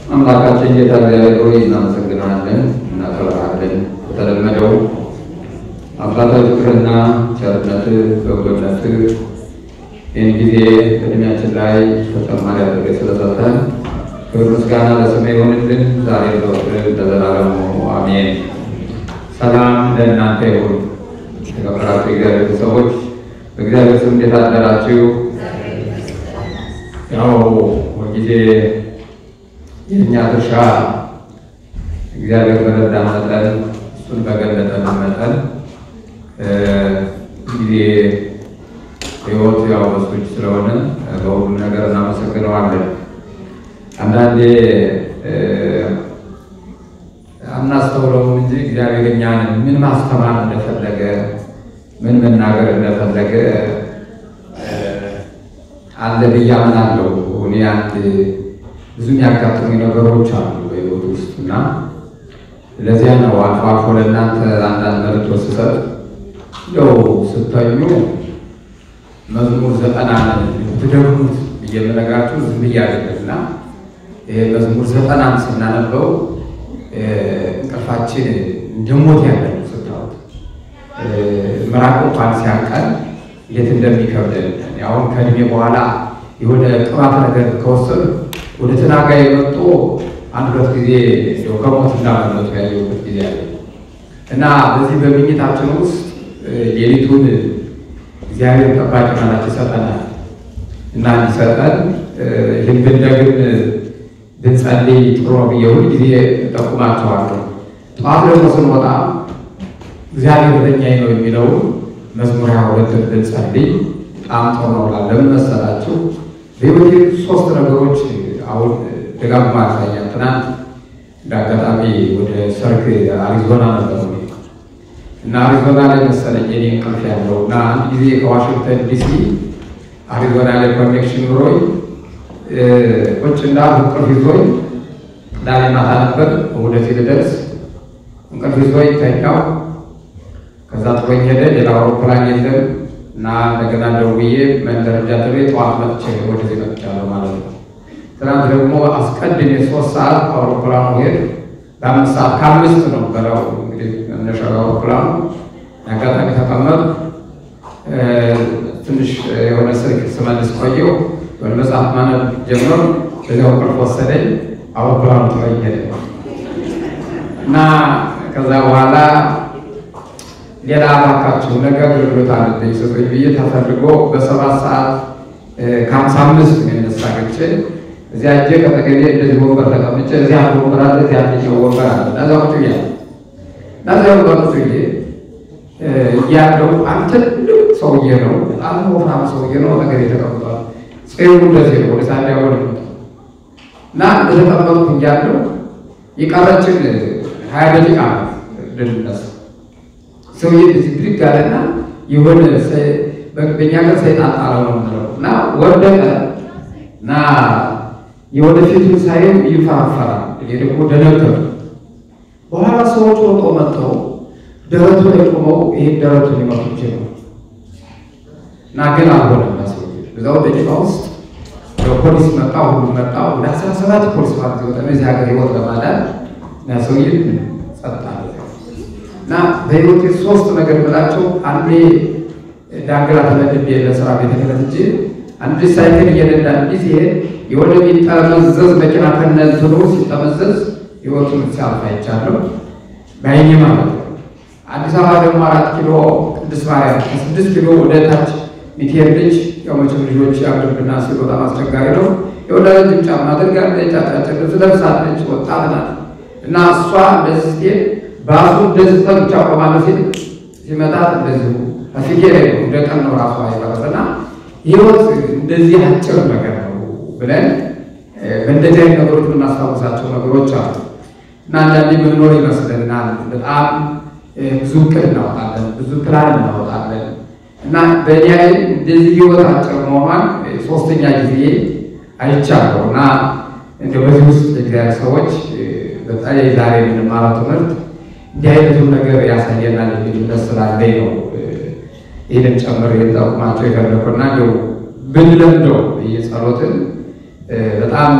አምላካችን ጌታ እግዚአብሔር ሆይ እናመሰግናለን፣ እናከብርሃለን። በተለመደው አባታዊ ፍቅርና ቸርነት በጎነት ይህን ጊዜ እድሜያችን ላይ ተጨማሪ አድርገህ ስለሰጠን ክብር ምስጋና ለስም ይሆንልን ዛሬ ዘወትር ለዘላለሙ አሜን። ሰላም ለእናንተ ይሁን። የተከበራችሁ የእግዚአብሔር ሰዎች በእግዚአብሔር ስም እንዴት አደራችሁ? ያው ሁልጊዜ የእኛ ድርሻ እግዚአብሔር በረዳ መጠን እሱን በገለጠልን መጠን ጊዜ ሕይወት ያው በሱ እጅ ስለሆነ በሁሉም ነገር እናመሰግነዋለን። አንዳንዴ አናስተውለውም እንጂ እግዚአብሔር እኛን ምን ማስተማር እንደፈለገ ምን መናገር እንደፈለገ አለ ብዬ አምናለሁ። እኔ አንድ ብዙ የሚያጋጥሙኝ ነገሮች አሉ በሕይወት ውስጥ እና ለዚያ ነው አልፎ አልፎ ለእናንተ አንዳንድ መልዕክቶች ስሰጥ እንደው ስተኙ መዝሙር ዘጠናን ትደግሙት ብዬ የምነግራችሁ ዝም ብዬ አይደለም እና ይሄ መዝሙር ዘጠናን ስናነበው እንቅልፋችን እንደሞት ያለ ነው ስታወት ምራቅ እንኳን ሲያቀል እንዴት እንደሚከብደን አሁን ከእድሜ በኋላ የሆነ ቅባት ነገር ከወሰዱ ወደ ተናጋ የመጡ አንድ ሁለት ጊዜ ከሞት እንዳመለጡ ያየሁበት ጊዜ አለ እና በዚህ በምኝታችን ውስጥ ሌሊቱን እግዚአብሔር ጠባቂ ማለት ይሰጠናል እና እንዲሰጠን ይህን ብንደግም ብንጸልይ ጥሩ ነው ብዬ ሁል ጊዜ እጠቁማቸዋለሁ። ጠዋት ደግሞ ስንወጣ እግዚአብሔር በእኛዬ ነው የሚለውን መዝሙር ሃያ ሁለትን ብንጸልይ በጣም ጥሩ ነው። ለምን መሰላችሁ? በሕይወቴ ሶስት ነገሮች አሁን ደጋግማ ያሳያል። ትናንት እንደ አጋጣሚ ወደ ሰርግ አሪዞና ነበር እና አሪዞና ላይ መሰለኝ የኔ እንቅልፍ ያለው እና አንድ ጊዜ ከዋሽንግተን ዲሲ አሪዞና ላይ ኮኔክሽን ኑሮኝ ቁጭ እንዳል እንቅልፍ ይዞኝ ቅዳሜ ማታ ነበር እሑድ ልደርስ እንቅልፍ ይዞኝ ተኛው። ከዛ ጥሎኝ ሄደ። ሌላ አውሮፕላን የለም እና እንደገና ደውዬ መንደረጃ ድሬ ጠዋት መጥቼ ወደዚህ መጥቻለሁ ማለት ነው። ትናንት ደግሞ አስቀድሜ ሶስት ሰዓት አውሮፕላኑ ሄድ በአምስት ሰዓት ከአምስት ነው በለው እንግዲህ መነሻው አውሮፕላኑ አጋጣሚ ተቀመጥ ትንሽ የሆነ ስልክ ስመልስ ቆየው ወደ መጽሐፍ ማነብ ጀምሮ በዚያው እንቅልፍ ወሰደኝ። አውሮፕላኑ ጥሎኝ ሄደ እና ከዛ በኋላ ሌላ እባካችሁ ነገ አገልግሎት አለብኝ ስጡኝ ብዬ ተፈልጎ በሰባት ሰዓት ከሀምሳ አምስት የሚነሳ ገቼ እዚያ እጄ ከጠገቤ እንደዚህ ወንበር ተቀምጬ እዚያ አንድ ወንበር አለ፣ እዚያ አንደኛው ወንበር አለ። እዛ ቁጭ ብያለሁ እና እዚያ ወንበር ቁጭ ብዬ እያለሁ አንድ ትልቅ ሰውዬ ነው፣ በጣም ወፍራም ሰውዬ ነው። ነገር የተቀምጧል ጽሩ እንደዚህ ነው ወደ ሳዲያ ወደ እና እንደተቀመጥኩ እያለሁ የቀረችን ሀያ ደቂቃ ልንነሳ ሰውዬ እዚህ ብድግ አለና የሆነ በእኛ ጋር ሰይጣን ጣለው ነው የምንለው እና ወደቀ እና የሆነ ፊቱን ሳየው ይፈራፈራል። እኔ ደግሞ ደነገጡ። በኋላ ሰዎች ሮጦ መጥተው ደረቱ ላይ ቆመው ይሄን ደረቱን ሊመቱ ጀመሩ እና ግን አልሆነም። ሰውዬ እዛው ደቂቃ ውስጥ ፖሊስ መጣ፣ ሁሉም መጣ። ወደ አስራ ሰባት ፖሊስ ማለት ወጠ እዚህ ሀገር ህይወት ለማዳን እና ሰውዬ ጸጥ አለ። እና በህይወቴ ሶስት ነገር ብላቸው አንዴ ዳንግላ ተመድቤ ለስራ ቤተ ክህነት እንጂ አንድ ሳይክል እየነዳ እንዲህ ሲሄድ የሆነ የሚጠመዘዝ መኪና ከነ እንትኑ ሲጠመዘዝ ህይወቱን ሲያልፍ አይቻለሁ በዓይኔ ማለት ነው። አዲስ አበባ ደግሞ አራት ኪሎ ቅድስት ማርያም ከስድስት ኪሎ ወደ ታች ሚትሄድ ልጅ ያው መቼም ልጆች ያሉብና ሲል በጣም አስቸጋሪ ነው። የወደ ረጅም ጫማ አድርጋለች፣ አጫጭር ልብስ ለብሳለች፣ ወጣት ናት እና እሷ እንደዚህ ስትሄድ ባሱ እንደዚህ ብቻ ቆማለሁ ሲል ሲመጣት እንደዚሁ አፍጌ ላይ ነው እንደ ቀን ነው ራሷ የፈረሰና ህይወት እንደዚህ አጭር ነገር ነው ብለን በእንደዚህ አይነት ነገሮች የምናስታውሳቸው ነገሮች አሉ እና አንዳንዴ ምንኖር ይመስለናል። በጣም ብዙ እቅድ እናወጣለን፣ ብዙ ፕላን እናወጣለን እና በእኔ ላይ እንደዚህ ህይወት አጭር መሆኗን ሶስተኛ ጊዜ አይቻለሁ እና እንደ በዚህ ውስጥ የእግዚአብሔር ሰዎች በተለይ ዛሬ የምንማረው ትምህርት እንዲህ አይነቱን ነገር ያሳየናል የሚል እምነት ስላለኝ ነው ይህንን ጨምር የጠቁማቸው የፈለኩና እንደው ብንለምደው እየጸሎትን በጣም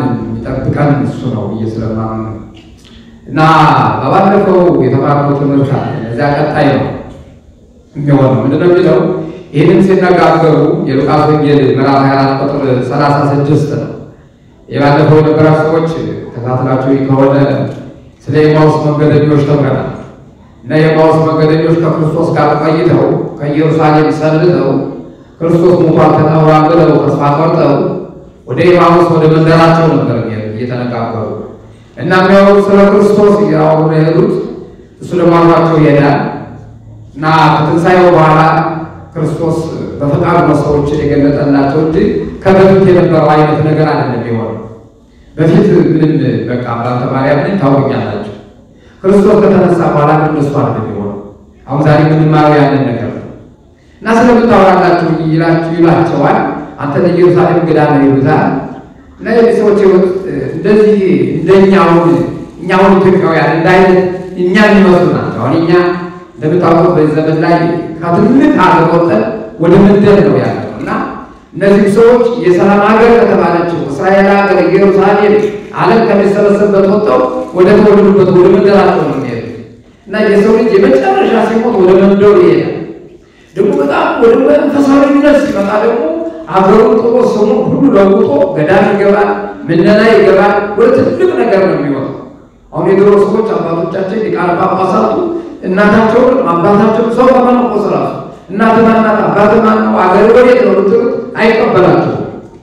የሚጠብቀን እሱ ነው ብዬ ስለማምን ነው። እና በባለፈው የተማርነው ትምህርት አለ። እዚያ ቀጣይ ነው የሚሆነው ምንድነው የሚለው ይህንን ሲነጋገሩ የሉቃስ ወንጌል ምዕራፍ 24 ቁጥር 36 ነው። የባለፈው የነበራ ሰዎች ተካትላችሁ ከሆነ ስለ ኤማውስ መንገደኞች ተምረናል። እና የኤማውስ መንገደኞች ከክርስቶስ ጋር ቆይተው ከኢየሩሳሌም ሰንብተው ክርስቶስ ሙቷል ተቀብሯል ብለው ተስፋ ቆርጠው ወደ ኤማውስ ወደ መንደራቸው ነበር እየተነጋገሩ እና የሚያወሩት ስለ ክርስቶስ እያወሩ ነው የሄዱት። እሱ ደግሞ አብሯቸው ይሄዳል እና ከትንሣኤው በኋላ ክርስቶስ በፈቃዱ ነው ሰዎችን የገለጠላቸው እንጂ ከበፊት የነበረው አይነት ነገር አይደለም የሆነው። በፊት ምንም በቃ አባተ ማርያም ምን ታውቁኛላችሁ። ክርስቶስ ከተነሳ በኋላ ግን እሱ አይደለም የሆነው። አሁን ዛሬ የምንማረው ያንን ነገር ነው እና ስለምታወራላችሁ ይላችሁ ይላቸዋል። አንተ ለኢየሩሳሌም እንግዳ ነው ይሉታል። እና የዚህ ሰዎች ህይወት እንደዚህ እንደኛውን እኛውን ኢትዮጵያውያን እንዳይነት እኛ የሚመስሉ ናቸው። አሁን እኛ እንደምታውቁት በዚህ ዘመን ላይ ከትልቅ ሀገር ወጥተን ወደ ምድር ነው ያለው እና እነዚህ ሰዎች የሰላም ሀገር ከተባለችው እስራኤል ሀገር ኢየሩሳሌም ዓለም ከሚሰበሰብበት ወጥተው ወደ ተወለዱበት ወደ መንደራቸው ነው የሚሄዱት እና የሰው ልጅ የመጨረሻ ሲሞት ወደ መንደሩ ይሄዳል። ደግሞ በጣም ወደ መንፈሳዊነት ሲመጣ ደግሞ አገሩን ጥሎ ስሙ ሁሉ ለውጦ ገዳም ይገባል፣ ምነና ይገባል። ወደ ትልቅ ነገር ነው የሚወጣው። አሁን የድሮ ሰዎች አባቶቻችን ሊቃነ ጳጳሳቱ እናታቸውን አባታቸውን ሰው ከመነኮስ ራሱ እናት ማናት አባት ማን ነው አገር ወዴት ነው ብትሉት አይቀበላቸውም።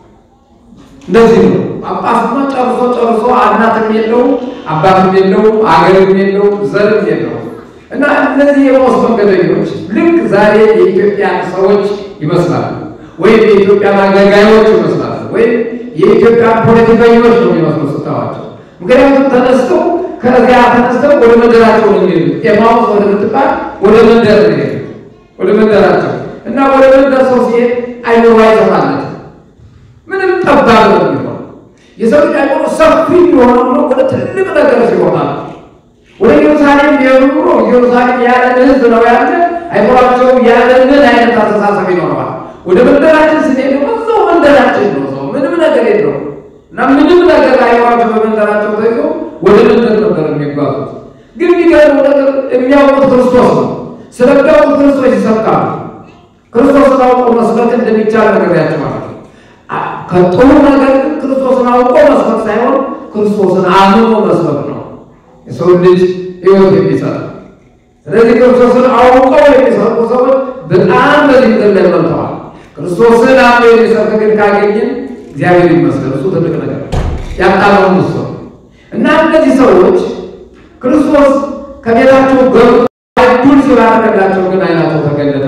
እንደዚህ ነው። ጳጳስማ ጨርሶ ጨርሶ እናትም የለው አባትም የለው አገርም የለው ዘርም የለው እና እነዚህ የኤማውስ መንገደኞች ልክ ዛሬ የኢትዮጵያ ሰዎች ይመስላሉ፣ ወይም የኢትዮጵያ አገልጋዮች ይመስላሉ፣ ወይም የኢትዮጵያ ፖለቲከኞች ነው የሚመስሉ ስታዋቸው። ምክንያቱም ተነስተው ከዚያ ተነስተው ወደ መንደራቸው ነው የሚሄዱት። ኤማውስ ወደ ምትባል ወደ መንደር ነው የሚሄዱት፣ ወደ መንደራቸው እና ወደ መንደር ሰው ሲሄድ አይኖሩ አይሰማለት ምንም ጠባብ ነው የሚሆነው። የሰው ልጅ አይኖሩ ሰፊ የሆነ ሆኖ ወደ ትልቅ ነገር ሲሆናል ወደ ኢየሩሳሌም ቢሆኑ ኑሮ ኢየሩሳሌም ያለን ሕዝብ ነው ያለ አይኖራቸው ያለንን አይነት አስተሳሰብ ይኖረዋል። ወደ መንደራችን ስንሄድ ደግሞ እዛው መንደራችን ነው ሰው ምንም ነገር የለው እና ምንም ነገር አይኖራቸው በመንደራቸው ተይዞ ወደ መንደር ነበር የሚጓዙት። ግን የሚገርመው ነገር የሚያውቁት ክርስቶስ ነው። ስለሚያውቁት ክርስቶስ ይሰብካሉ። ክርስቶስን አውቆ መስበክ እንደሚቻል ነግሬያቸዋለሁ። ከጥሩ ነገር ግን ክርስቶስን አውቆ መስበክ ሳይሆን ክርስቶስን አምኖ መስበክ ነው የሰው ልጅ ህይወት የሚሰጥ ስለዚህ ክርስቶስን አውቀው የሚሰጡ ሰዎች በጣም በዚህ ምድር ላይ መልተዋል። ክርስቶስን አምኖ የሚሰብክ ግን ካገኝን እግዚአብሔር ይመስገን፣ እሱ ትልቅ ነገር ያጣለውን እሱ እና እነዚህ ሰዎች ክርስቶስ ከቤታቸው ገብቶ አይዱን ሲባረክላቸው ግን አይናቸው ተገለጠ።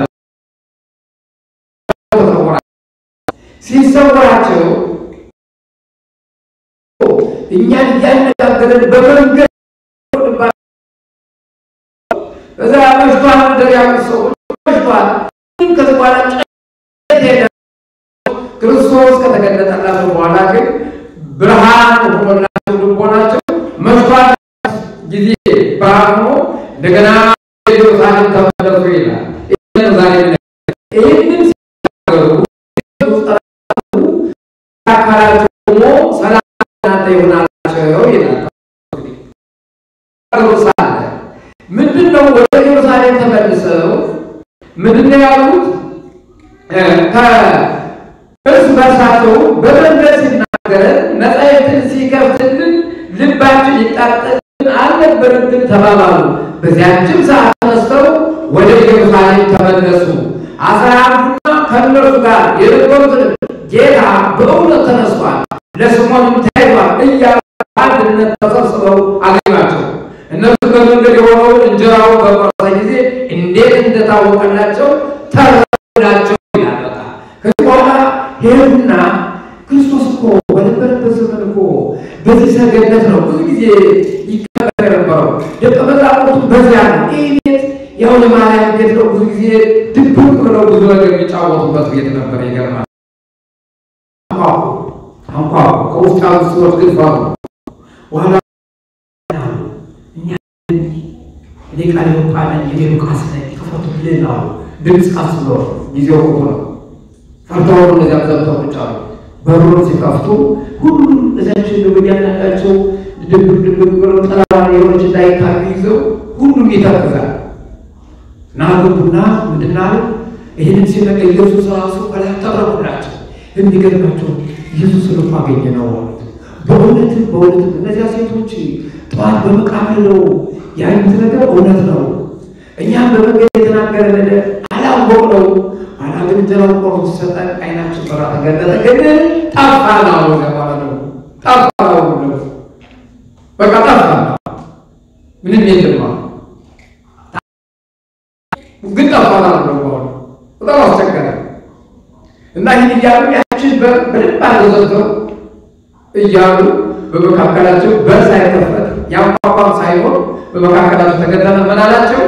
ሲሰወራቸው እኛን እያነጋገረን በመንገድ እዛ መሽቷል እንደር ያሉት ሰዎች መሽቷል። ከዚህ በኋላ ሄደ ክርስቶስ ከተገለጠላቸው በኋላ ግን ብርሃን ሆኖላቸው ልቦናቸው መሽቷል ጊዜ ብርሃን ሆኖ እንደገና ኢየሩሳሌም ተመለሱ ይላል። ዛሬ ይህንን ሲናገሩ አካላቸው ደግሞ ሰላም እናንተ ይሆናላቸው ይላል። ምንድን ነው ወደ ኢየሩሳሌም ተመልሰው ምንድን ነው ያሉት? ከእርስ በርሳቸው በመንገድ ሲናገረን መጻሕፍትን ሲከፍትልን ልባችን ይቃጠልን አልነበረብን ተባባሉ። በዚያችም ሰዓት ተነስተው ወደ ኢየሩሳሌም ተመለሱ። አስራ አንዱና ከእነርሱ ጋር የነበሩትን ጌታ በእውነት ተነስቷል፣ ለስምዖንም ታይቷል እያሉ አንድነት ተሰብስበው አገኟቸው። እነሱ በመንገድ የሆነውን እንጀራውን በቆረሰ ጊዜ እንዴት እንደታወቀላቸው ተረዳቸው ይላል። በቃ ከዚህ በኋላ ሄዱና ክርስቶስ እኮ በነበረበት ዘመን እኮ በዚህ ሰገነት ነው ብዙ ጊዜ ይቀመጥ የነበረው። ደቀ መዛሙርቱ በዚያ ነው። ይህ ቤት ያው የማርያም ቤት ነው። ብዙ ጊዜ ድብቅ ብለው ብዙ ነገር የሚጫወቱበት ቤት ነበር። ይገርማል። አንኳ ከውስጥ ያሉ ሰዎች ግን ፈሩ። በኋላ እኔ ቃል ዮጳ ነኝ፣ እኔ ሉቃስ ነኝ፣ ክፈቱልን አሉ። ድምፅ ቀስ ብሎ ጊዜው ክፉ ነው። ፈርተው እነዚያ ዘብተው ቁጭ አሉ። በሩን ሲከፍቱ ሁሉም እዛችን እያንዳንዳቸው ድብ ድብ ብለው ጠላ የሆነች እንዳይታዩ ይዘው ሁሉም ይተክዛል። ናሉና ምንድና ይህንን ሲነገ ኢየሱስ ራሱ ከላይ ተረኩላቸው። የሚገርማቸው ኢየሱስን እኮ አገኘ ነው ማለት በእውነትም በእውነትም እነዚያ ሴቶች ጠዋት በመቃብር ነው ያዩት ነገር እውነት ነው። እኛም በመንገድ የተናገረ ነገር አላወቅነው። ኋላ ግን እንጀራው ቆርሶ ሲሰጠን አይናችን በራ ተገለጠ። ግን ጠፋ ነው ማለት ነው። ጠፋ ነው በቃ ጠፋ፣ ምንም የለም ግን ጠፋ ነው። በጣም አስቸገረ እና ይህን እያሉ ያችን በደንብ አዘዘተው እያሉ በመካከላቸው በር ሳይከፈት ያንኳኳም ሳይሆን በመካከላቸው ተገጠመ። ምን አላቸው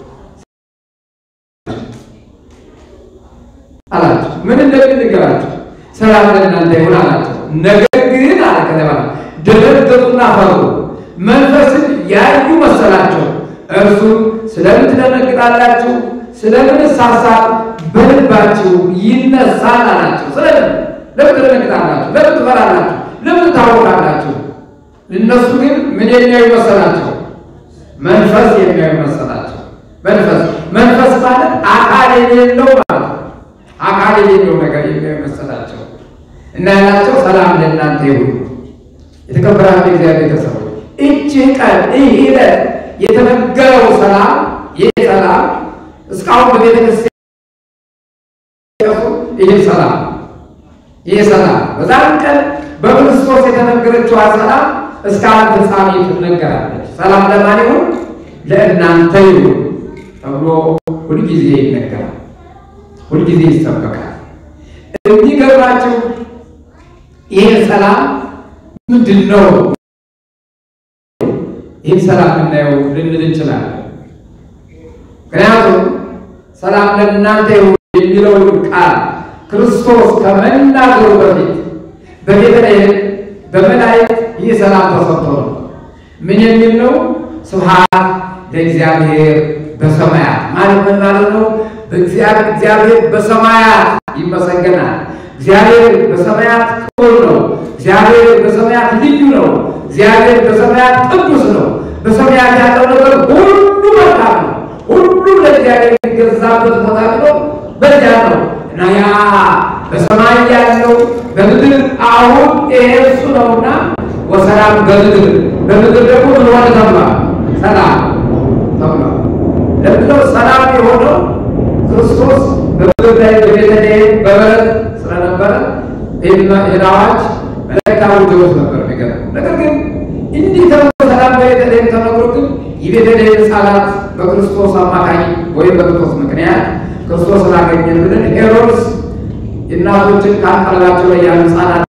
አላቸው ምን እንደሚል ንገራቸው። ሰላም ለእናንተ ይሁን አላቸው። ነገር ግን አለ ከተባለ ደነገጡና ፈሩ፣ መንፈስን ያዩ መሰላቸው። እርሱም ስለምን ትደነግጣላችሁ? ስለምን ሳሳብ በልባችሁ ይነሳል አላቸው። ስለምን ለምን ትደነግጣላችሁ? ለምን ትፈራላችሁ? ለምን ታወቃላችሁ? እነሱ ግን ምን የሚያዩ መሰላቸው? መንፈስ የሚያዩ መሰላቸው። መንፈስ መንፈስ ማለት አካል የሌለው ማለት አካል የሌለው ነገር የሚያዩ መሰላቸው እና ያላቸው ሰላም ለእናንተ ይሁን። የተከበራችሁ እግዚአብሔር ቤተሰቦች እቺ ቀን ይህ ዕለት የተነገረው ሰላም ይህ ሰላም እስካሁን በቤተ ክርስቲያን ይህ ሰላም ይህ ሰላም በዛም ቀን በክርስቶስ የተነገረችዋ ሰላም እስከ ዓለም ፍጻሜ ትነገራለች። ሰላም ለማን ይሁን? ለእናንተ ይሁን ተብሎ ሁልጊዜ ይነገራል፣ ሁልጊዜ ይሰበካል። የሚገርማችሁ ይህ ሰላም ምንድን ነው? ይህ ሰላም የምናየው ልንል እንችላለን። ምክንያቱም ሰላም ለእናንተ ይሁን የሚለውን ቃል ክርስቶስ ከመናገሩ በፊት በቤተልሔም በመላእክት ይህ ሰላም ተሰጥቶ ነው። ምን የሚል ነው? ስብሐት ለእግዚአብሔር በሰማያት ማለት ምን ማለት ነው? እግዚአብሔር በሰማያት ይመሰገናል። እግዚአብሔር በሰማያት ክቡር ነው። እግዚአብሔር በሰማያት ልዩ ነው። እግዚአብሔር በሰማያት ቅዱስ ነው። በሰማያት ያለው ነገር ሁሉ መልካም ነው። ሁሉ ለእግዚአብሔር የሚገዛበት ቦታ ነው። በዚያ ነው እና ያ በሰማይ ያለው በምድር አሁን ይሄ እሱ ነውና ወሰላም በምድር በምድር ደግሞ ምን ሆነ ተብሏል? ሰላም ተብሏል። ለምንድነው ሰላም የሆነው? ክርስቶስ በምድር ላይ በቤተልሔም በበረት ስለነበረ ይህን አዋጅ መላእክት አውጀውት ነበር። የሚገርም ነገር ግን እንዲህ ተብሎ ሰላም በቤተልሔም ተነግሮ ግን የቤተልሔም ሕፃናት በክርስቶስ አማካኝ ወይም በክርስቶስ ምክንያት ክርስቶስ ስላገኘን ብለን ሄሮድስ እናቶችን ከአንቀለባቸው ላይ ያሉ ሕፃናት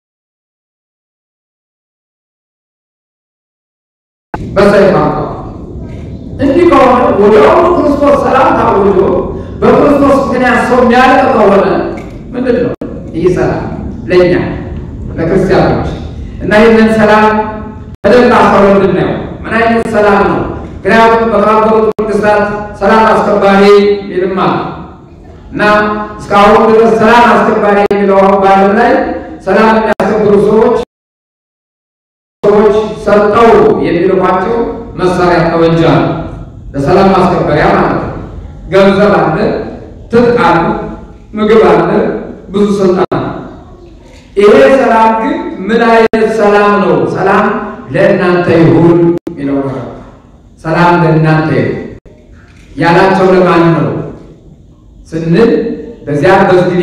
በሰይፍ አውቀዋል። እንዲህ ከሆነ ወዲያውኑ ክርስቶስ ሰላም ታውጆ በክርስቶስ ምክንያት ሰው የሚያልቅ ከሆነ ምንድን ነው ይህ ሰላም ለእኛ ለክርስቲያኖች እና ይህንን ሰላም በደንብ አስተውለን እንድናየው ምን አይነት ሰላም ነው? ምክንያቱም በተባበሩት መንግስታት ሰላም አስከባሪ ይልማ እና እስካሁን ድረስ ሰላም አስከባሪ የሚለው በዓለም ላይ ሰላም የሚያስከብሩ ሰዎች ሰዎች ሰጠው የሚልኳቸው መሳሪያ ጠመንጃ ነው። ለሰላም ማስከበሪያ ማለት ነው። ገንዘብ አለ፣ ትጥቅ አለ፣ ምግብ አለ፣ ብዙ ስልጣን አለ። ይሄ ሰላም ግን ምን አይነት ሰላም ነው? ሰላም ለእናንተ ይሁን የሚለው ነው። ሰላም ለእናንተ ይሁን ያላቸው ለማን ነው ስንል በዚያ በዚህ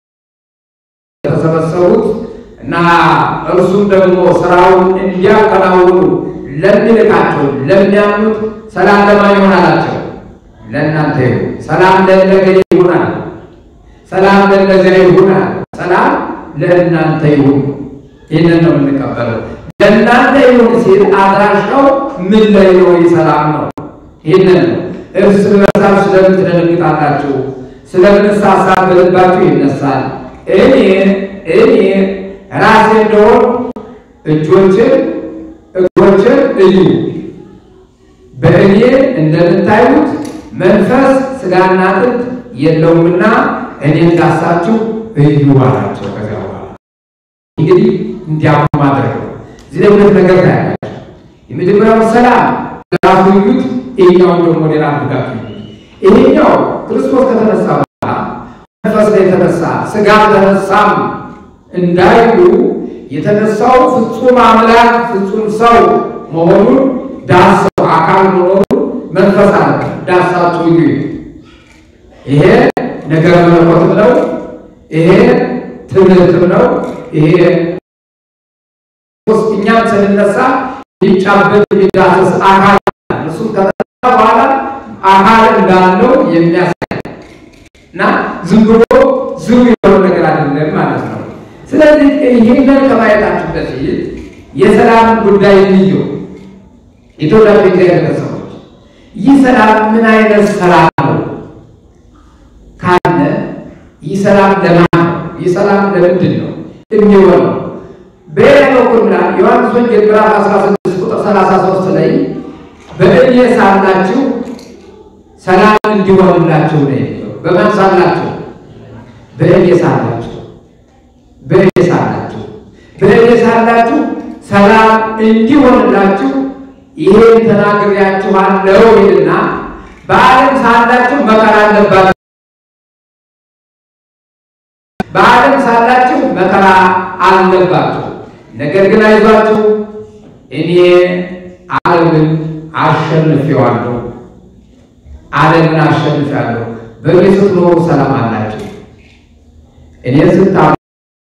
የተሰበሰቡት እና እርሱም ደግሞ ስራውን እንዲያከናውኑ ለሚልካቸው ለሚያምኑት ሰላም ለማን ይሆን አላቸው? ለእናንተ ይሁን። ሰላም ለነገሌ ይሁናል። ሰላም ለነገሌ ይሁናል። ሰላም ለእናንተ ይሁን። ይህንን ነው የምንቀበለው። ለእናንተ ይሁን ሲል አድራሻው ምን ላይ ነው? ሰላም ነው። ይህንን ነው እርስ በርሳችሁ ስለምን ትደነግጣላችሁ? ስለምን ሐሳብ በልባችሁ ይነሳል? እኔ እኔ ራሴ እንደሆን እጆችን እግሮችን እዩ። በእኔ እንደምታዩት መንፈስ ሥጋና አጥንት የለውምና እኔ እንዳሳችሁ እዩ አላቸው። ከዚያ በኋላ እንግዲህ እንዲያውቁ ማድረግ ነው። እዚህ ላይ ሁለት ነገር ታያላችሁ። የመጀመሪያው ሰላም ራሱ ይዩት፣ ይሄኛውን ደግሞ ሌላ አድርጋት ይሄኛው ክርስቶስ ከተነሳ በኋላ መንፈስ ላይ የተነሳ ስጋ ተነሳም እንዳይሉ የተነሳው ፍጹም አምላክ ፍጹም ሰው መሆኑን ዳሰው አካል መሆኑን መንፈስ አለ ዳሳችሁ እዩ። ይሄ ነገር መለኮትም ነው። ይሄ ትምህርትም ነው። ይሄ እኛም ስንነሳ የሚጫበት የሚዳሰስ አካል እሱም ከተነሳ በኋላ አካል እንዳለው የሚያሳይ እና ዝም ብሎ ዝም የሆነ ነገር አይደለም ማለት ነው። ስለዚህ ይህንን ከማየታችን በፊት የሰላም ጉዳይ እንየው። የተወዳጁ እግዚአብሔር ሰዎች ይህ ሰላም ምን አይነት ሰላም ነው ካለ ይህ ሰላም ለማን ነው? ይህ ሰላም ለምንድን ነው የሚሆነው? በሌላ በኩል ላ ዮሐንስ ወንጌል ምዕራፍ 16 ቁጥር 33 ላይ በእኔ ሳላችሁ ሰላም እንዲሆንላችሁ ነው የሚለው። በማን ሳላችሁ? በእኔ ሳላችሁ በእኔ ሳላችሁ በእኔ ሳላችሁ ሰላም እንዲሆንላችሁ ይሄን ተናግሬያችኋለሁ ይልና በዓለም ሳላችሁ መከራ አለባችሁ በዓለም ሳላችሁ መከራ አለባችሁ። ነገር ግን አይዟችሁ እኔ ዓለምን አሸንፌዋለሁ። ዓለምን አሸንፌዋለሁ። በእኔ ስትኖሩ ሰላም አላችሁ። እኔን ስታዩ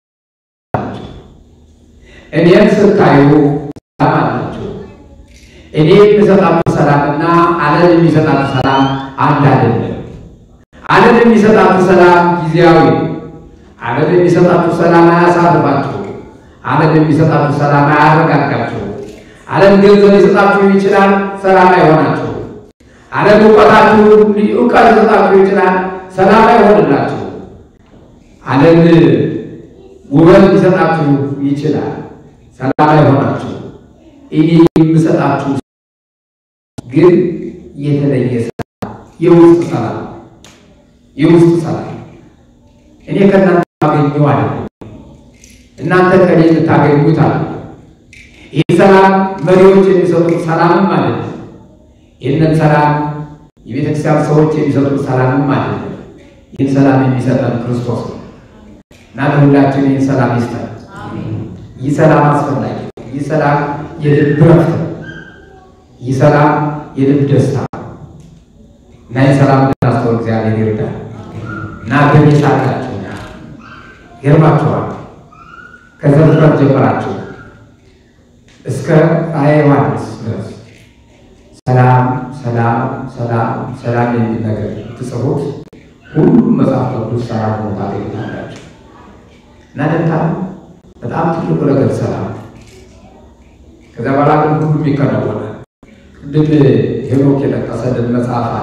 እኔን ስታዩ ሰላም አላችሁ። እኔ የሚሰጣችሁ ሰላምና ዓለም የሚሰጣችሁ ሰላም አንድ አይደለም። ዓለም የሚሰጣችሁ ሰላም ጊዜያዊ ዓለም የሚሰጣችሁ ሰላም አያሳርፋችሁ። ዓለም የሚሰጣችሁ ሰላም አያረጋጋችሁ። ዓለም ገንዘብ ሊሰጣችሁ ይችላል፣ ሰላም አይሆናችሁ። ዓለም እውቀታችሁ እውቀት ሊሰጣችሁ ይችላል፣ ሰላም አይሆንላችሁ። ዓለም ውበት ሊሰጣችሁ ይችላል፣ ሰላም አይሆናችሁ። እኔ የምሰጣችሁ ግን የተለየ ሰላም፣ የውስጥ ሰላም፣ የውስጥ ሰላም እኔ ከእናንተ ማገኘው አለ እናንተ ከኔ ልታገኙት አለ። ይህ ሰላም መሪዎች የሚሰጡት ሰላምም አይደለም። ይህንን ሰላም የቤተክርስቲያን ሰዎች የሚሰጡት ሰላምም አይደለም። ይህን ሰላም የሚሰጠን ክርስቶስ ነው እና ለሁላችን ይህን ሰላም ይስጠን። ይህ ሰላም አስፈላጊ ነው። ይህ ሰላም የልብ ረፍት ነው። ይህ ሰላም የልብ ደስታ ነው እና ይህ ሰላም ልናስተውል እግዚአብሔር ይርዳል እና በኔ ሳላችሁ ይገርማችኋል ከዘፍጥረት ጀምራችሁ እስከ ራዕየ ዮሐንስ ድረስ ሰላም ሰላም ሰላም ሰላም የሚል ነገር ትጽፉት ሁሉም መጽሐፍ ቅዱስ ሰላም ሆኖ ታገኙታላችሁ። እና ደንታ በጣም ትልቁ ነገር ሰላም። ከዚያ በኋላ ግን ሁሉም ይከናወናል። ቅድም ሄኖክ የጠቀሰልን መጽሐፍ አለ።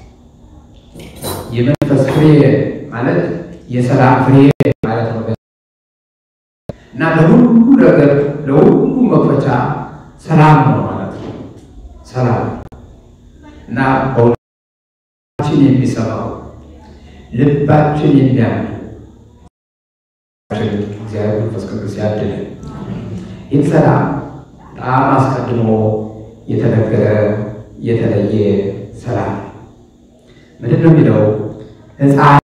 የመንፈስ ፍሬ ማለት የሰላም ፍሬ ማለት ነው እና ለሁሉ ነገር ለሁሉ መክፈቻ ሰላም ነው ማለት ነው። ሰላም እና በሁላችን የሚሰማው ልባችን የሚያምን እግዚአብሔር መንፈስ ቅዱስ ያድነን። ይህ ሰላም በጣም አስቀድሞ የተነገረ የተለየ ሰላም ምንድን ነው የሚለው ሕፃን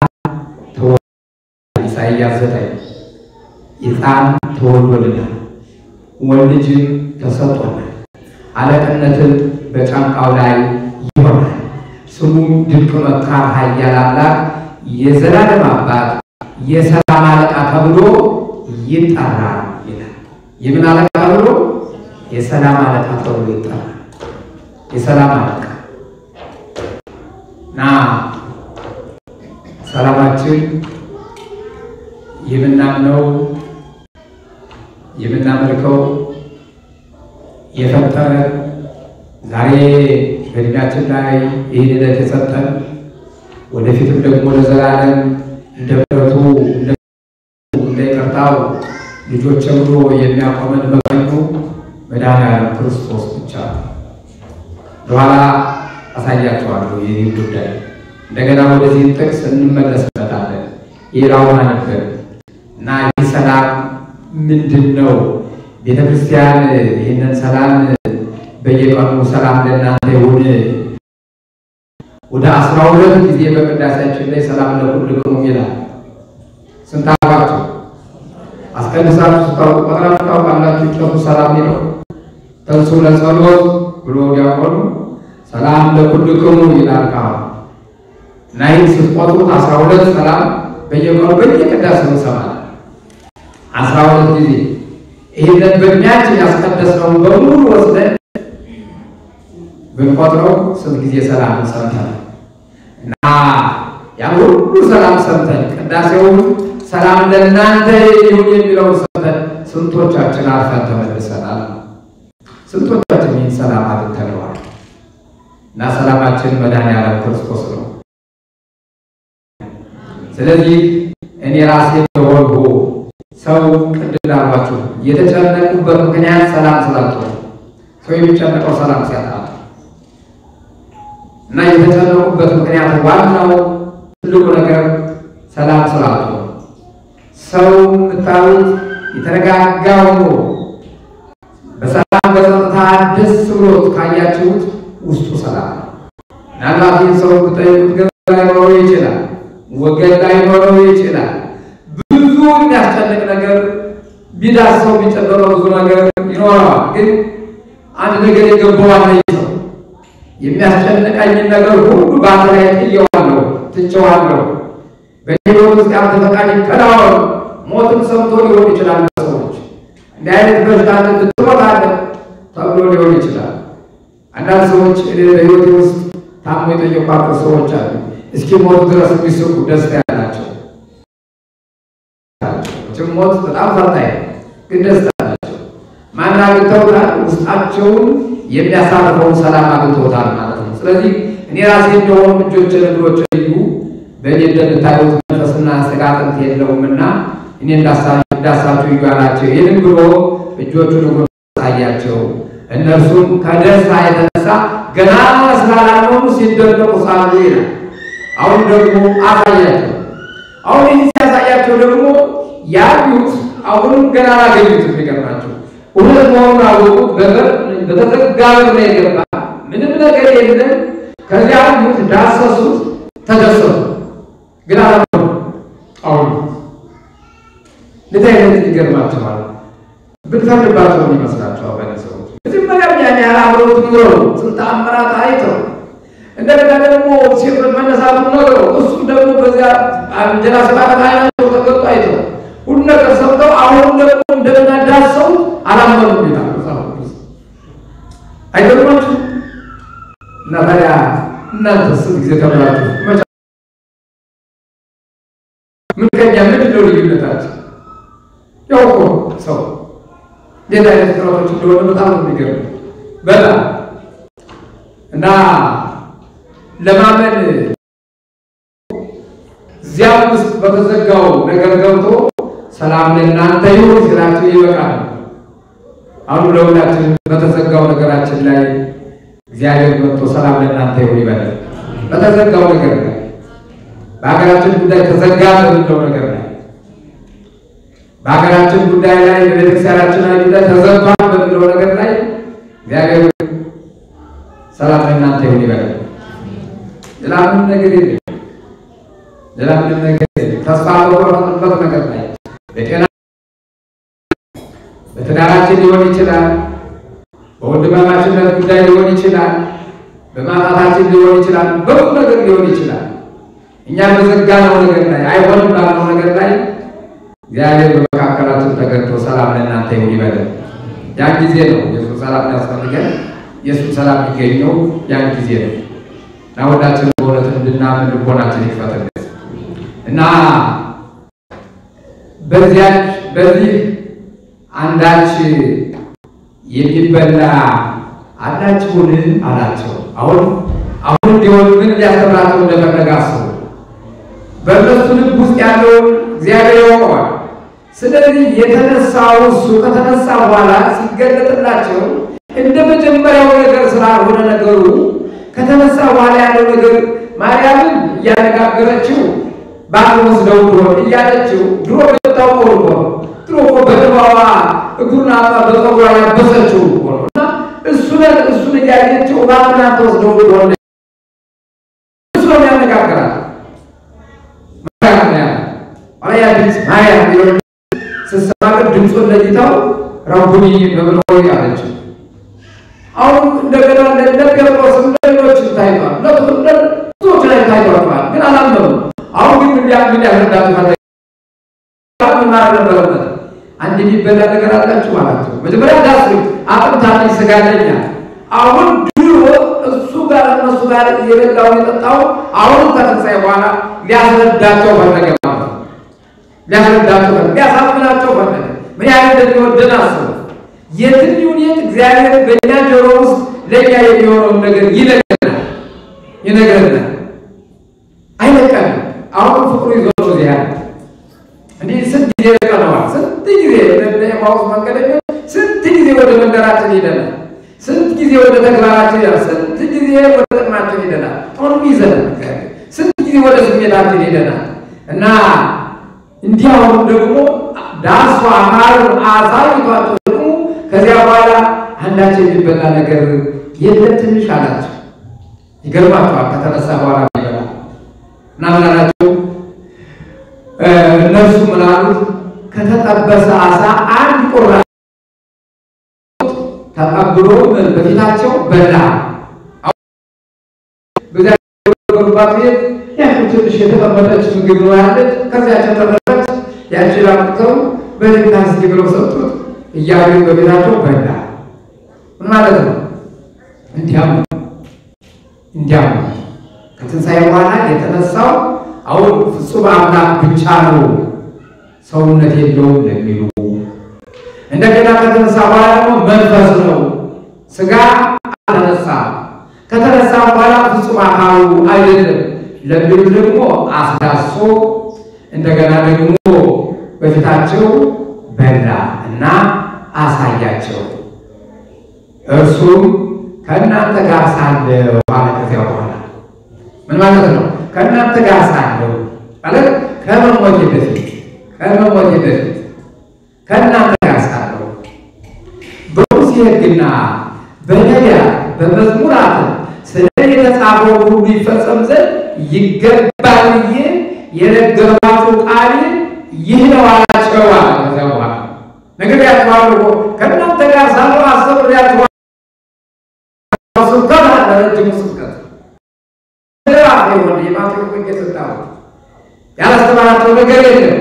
ኢሳይያስ ዘጠኝ ሕፃን ተወልዶልናል፣ ወንድ ልጅም ተሰጥቶናል፣ አለቅነትን በጫንቃው ላይ ይሆናል፣ ስሙም ድንቅ መካር፣ ኃያል አምላክ፣ የዘላለም አባት፣ የሰላም አለቃ ተብሎ ይጠራል ይላል። የምን አለቃ ተብሎ? የሰላም አለቃ ተብሎ ይጠራል። የሰላም አለቃ እና ሰላማችን የምናምነው የምናመልከው የፈጠረን ዛሬ በእድሜያችን ላይ ይህን ዕለት የሰጠን ወደፊትም ደግሞ ለዘላለም እንደ ምሕረቱ እንደ ይቅርታው ልጆች ብሎ የሚያቆመን በቀኙ መድኃኒዓለም ክርስቶስ ብቻ ነው። በኋላ አሳያቸዋለሁ ይህ ጉዳይ እንደገና ወደዚህ ጥቅስ እንመለስበታለን። ሌላውን አነበር እና ይህ ሰላም ምንድን ነው? ቤተ ክርስቲያን ይህንን ሰላም በየቀኑ ሰላም ለእናንተ ይሁን ወደ አስራ ሁለት ጊዜ በቅዳሴያችን ላይ ሰላም ለኩልክሙ ይላል። ስንት አባችሁ አስቀድሳችሁ ስታውቁ ቆጥራችሁ ታውቃላችሁ? ጨቱ ሰላም ነው። ተንሱ ለጸሎት ብሎ ዲያቆኑ ሰላም ለኩልክሙ ይላል። ካሁን እና ይህን ስትቆጥሩት አስራ ሁለት ሰላም በየቀኑ በየቅዳሴው እንሰማለን። አስራ ሁለት ጊዜ ይህንን በእድሜያችን ያስቀደስነውን በሙሉ ወስደን ብንቆጥረው ስንት ጊዜ ሰላም ሰምተን እና ያን ሁሉ ሰላም ሰምተን ቅዳሴውን ሰላም ለእናንተ ይሁን የሚለውን ሰምተን ስንቶቻችን አርፈን ተመልሰናል? ስንቶቻችን ይህን ሰላም አግኝተነዋል? እና ሰላማችን መድኃኔዓለም ክርስቶስ ነው። ስለዚህ እኔ ራሴ እንደሆንሁ ሰው ቅድም ላልኳችሁ የተጨነቁበት ምክንያት ሰላም ስላጡ ሰው የሚጨነቀው ሰላም ሲያጣ እና የተጨነቁበት ምክንያት ዋናው ትልቁ ነገር ሰላም ስላጡ ሰው የምታዩት የተረጋጋ ሆኖ በሰላም በጸጥታ ደስ ብሎት ካያችሁት ውስጡ ሰላም ነው። ምናልባት ይህን ሰው ብጠይቁት ገንዘብ ላይኖረው ይችላል፣ ወገን ላይኖረው ይችላል። ብዙ የሚያስጨንቅ ነገር ቢዳሰው ቢጨበጠው ብዙ ነገር ይኖረዋል። ግን አንድ ነገር የገባዋል ሰው የሚያስጨንቀኝን ነገር ሁሉ በአንተ ላይ ጥየዋለሁ፣ ትቼዋለሁ። በሕይወት ውስጥ ያንተ ፈቃድ ይከናወን። ሞትም ሰምቶ ሊሆን ይችላል። ሰዎች እንዲህ አይነት በሽታ ትሞታለህ ተብሎ ሊሆን ይችላል። አንዳንድ ሰዎች እኔ በሕይወቴ ውስጥ ታሞ የጠየቋቸው ሰዎች አሉ። እስኪ ሞት ድረስ የሚስቁ ደስታ ያላቸው ሞት በጣም ፈታኝ ግን ደስታ አላቸው። ማን አግኝተውታል? ውስጣቸውን የሚያሳርፈውን ሰላም አግኝተውታል ማለት ነው። ስለዚህ እኔ ራሴ እንደሆኑ እጆችን እግሮች እዩ በእኔ እንደምታዩት መንፈስና ሥጋ አጥንት የለውምና እኔ እንዳሳችሁ እዩ አላቸው። ይህንም ብሎ እጆቹን እግሮች አሳያቸው። እነርሱም ከደስታ የተነሳ ገና ስላላመኑ ሲደነቁ ሳሉ ይላል። አሁን ደግሞ አሳያቸው። አሁን ይህ ሲያሳያቸው ደግሞ ያዩት አሁንም ገና አላገኙት። የሚገርማቸው እውነት መሆኑን አወቁት። በበር በተዘጋ በር ነው የገባ ምንም ነገር የለም። ከዚያ አዩት፣ ዳሰሱት፣ ተደሰቱ። ግን አላመኑ። አሁን እንደዚህ አይነት ይገርማቸዋል። ብንፈርድባቸው ምን ይመስላቸዋል? በእኔ ሰዎች መጀመሪያ ያን ያህል አብረውት ኑረው ስንት ተአምራት አይተው እንደገና ደግሞ ሴቶች መነሳቱ ነገሩ እሱም ደግሞ በዚያ እንጀራ ስባለት አይናቸው ተገጡ አይተው ሁሉ ነገር ሰምተው አሁን ደግሞ እንደገና ዳሰው አላመኑም ይላል መጽሐፍ ቅዱስ። አይገርማችሁ? እና ታዲያ እናንተ ስንት ጊዜ ተብላችሁ መቻ ምን ከኛ ምንድን ነው ልዩነታችን? ያው እኮ ሰው እንዴት አይነት ፍጥረቶች እንደሆነ በጣም ነው የሚገርም በጣም እና ለማመን እዚያም ውስጥ በተዘጋው ነገር ገብቶ ሰላም ለእናንተ ይሁን ሲላቸው ይበቃል። አሁን ለሁላችን በተዘጋው ነገራችን ላይ እግዚአብሔር መጥቶ ሰላም ለእናንተ ይሁን ይበላል። በተዘጋው ነገር ላይ በሀገራችን ጉዳይ ተዘጋ በሚለው ነገር ላይ በሀገራችን ጉዳይ ላይ በቤተክርስቲያናችን ላይ ጉዳይ ተዘግቷል በሚለው ነገር ላይ እግዚአብሔር ሰላም ለእናንተ ይሁን ይበላል። ሌላ ምንም ነገር የለም። ሌላ ምንም ነገር የለም። ተስፋ በቆረጥንበት ነገር ላይ በጤና በትዳራችን ሊሆን ይችላል፣ በወንድማማችነት ጉዳይ ሊሆን ይችላል፣ በማጣታችን ሊሆን ይችላል፣ በብዙ ነገር ሊሆን ይችላል። እኛ በዘጋነው ነገር ላይ አይሆንም ባልነው ነገር ላይ እግዚአብሔር በመካከላችን ተገኝቶ ሰላም ለእናንተ ይሁን ይበላል። ያን ጊዜ ነው የእሱን ሰላም ያስፈልገን። የእሱን ሰላም የሚገኘው ያን ጊዜ ነው። እና ሁላችን በእውነት እንድናምን ልቦናችን ይክፈትልን እና በዚያች በዚህ አንዳች የሚበላ አላችሁን አላቸው። አሁን አሁን እንዲሆን ምን ሊያስተምራቸው እንደፈለገ አስቡ። በእነሱ ልብ ውስጥ ያለውን እግዚአብሔር ያውቀዋል። ስለዚህ የተነሳው እሱ ከተነሳ በኋላ ሲገለጥላቸው እንደ መጀመሪያው ነገር ስላልሆነ ነገሩ ከተነሳ በኋላ ያለው ነገር ማርያምን እያነጋገረችው ባል ወስደው ድሮ እያለችው ድሮ የምታውቀው እኮ ድሮ ብሎ እኮ በድባዋ እግሩን አጣ በፀጉሯ ያበሰችው እኮ ነው። እና እሱን እሱን እያየችው እባክህን አንተ ወስደው ሆነ እሱ ነው ያነጋግራል። ያ ድምፅ ማያ ሚለው ስትሰማ ግን ድምፁን ለይታው ረቡኒ በብሎ አለችው። አሁን እንደገና እንደ ጴጥሮስ እንደ ሌሎች ታይቷል፣ ብዙዎች ላይ ታይቷል፣ ግን አላመኑም። አሁን ግን እንዲያ ምን ያስረዳት ፈለገ ምን ማድረግ ነበረበት? አንድ የሚበላ ነገር አላችሁ አላቸው። መጀመሪያ ዳስ አጥንት አለኝ ስጋ አለኝ። አሁን ድሮ እሱ ጋር እነሱ ጋር የበላውን የጠጣው አሁን ከትንሣኤ በኋላ ሊያስረዳቸው ፈለገ ማለት ነው። ሊያስረዳቸው ፈለገ፣ ሊያሳምናቸው ፈለገ። ምን ያህል እንደሚወደን አስቡ። የትም ይሁን የት እግዚአብሔር በእኛ ጆሮ ውስጥ ለእኛ የሚሆነውን ነገር ይነግረናል ይነግረናል፣ አይለቀንም። አሁን ፍቅሩ ይዞ ነው እዚህ ያለ እንዲህ ስንት ጊዜ ለቀነዋል። ስንት ጊዜ ለማውስ መንገደኛ ስንት ጊዜ ወደ መንደራችን ሄደናል። ስንት ጊዜ ወደ ተግባራችን ሄደናል። ስንት ጊዜ ወደ ጥቅማችን ሄደናል። አሁንም ይዘናል። ስንት ጊዜ ወደ ስሜታችን ሄደናል እና እንዲህ አሁን ደግሞ ዳሷ ማሩን አሳይቷቸው ደግሞ ከዚያ በኋላ አንዳቸው የሚበላ ነገር የለም ትንሽ አላቸው። ይገርማቸዋል። ከተነሳ በኋላ ይበላል እና ምን አላቸው? እነርሱ ምን አሉት? ከተጠበሰ አሳ አንድ ቁራጭ ተቀብሎ በፊታቸው በላ። በዚያ በሩባት ቤት ያቺ ትንሽ የተቀመጠች ምግብ ነው ያለች። ከዚያቸው ተረፈች። ያችን አምጥተው በድንጋ እስኪ ብለው ሰጡት። እያዩ በቤታቸው በላ። ምን ማለት ነው? እንዲያም እንዲያም ከትንሣኤ በኋላ የተነሳው አሁን ፍጹም አምላክ ብቻ ነው፣ ሰውነት የለውም ለሚሉ እንደገና ከተነሳ በኋላ ደግሞ መንፈስ ነው፣ ስጋ አልተነሳ ከተነሳ በኋላ ፍጹም አካሉ አይደለም ለሚሉ ደግሞ አስዳሶ እንደገና ደግሞ በፊታቸው በላ እና አሳያቸው። እርሱም ከእናንተ ጋር ሳለሁ አለ። ከዚያ በኋላ ምን ማለት ነው? ከእናንተ ጋር ሳለሁ ማለት ከመሞቴ በፊት ከመሞቴ በፊት ከእናንተ ጋር ሳለሁ በሙሴ ሕግና በነቢያት በመዝሙራት ስለ የተጻፈው ሁሉ ይፈጸም ዘንድ ይገባል ብዬ የነገርኳችሁ ቃል ይህ ነው አላቸው አለ። ከዚያ በኋላ ነግሬያችኋለሁ እኮ ከእናንተ ጋር ሳለሁ አስተምሬያችኋለሁ። ስብከት አለ፣ ረጅሙ ስብከት ምዕራፍ የሆነ የማቴዎስ ወንጌል ስታው ያላስተማራቸው ነገር የለም።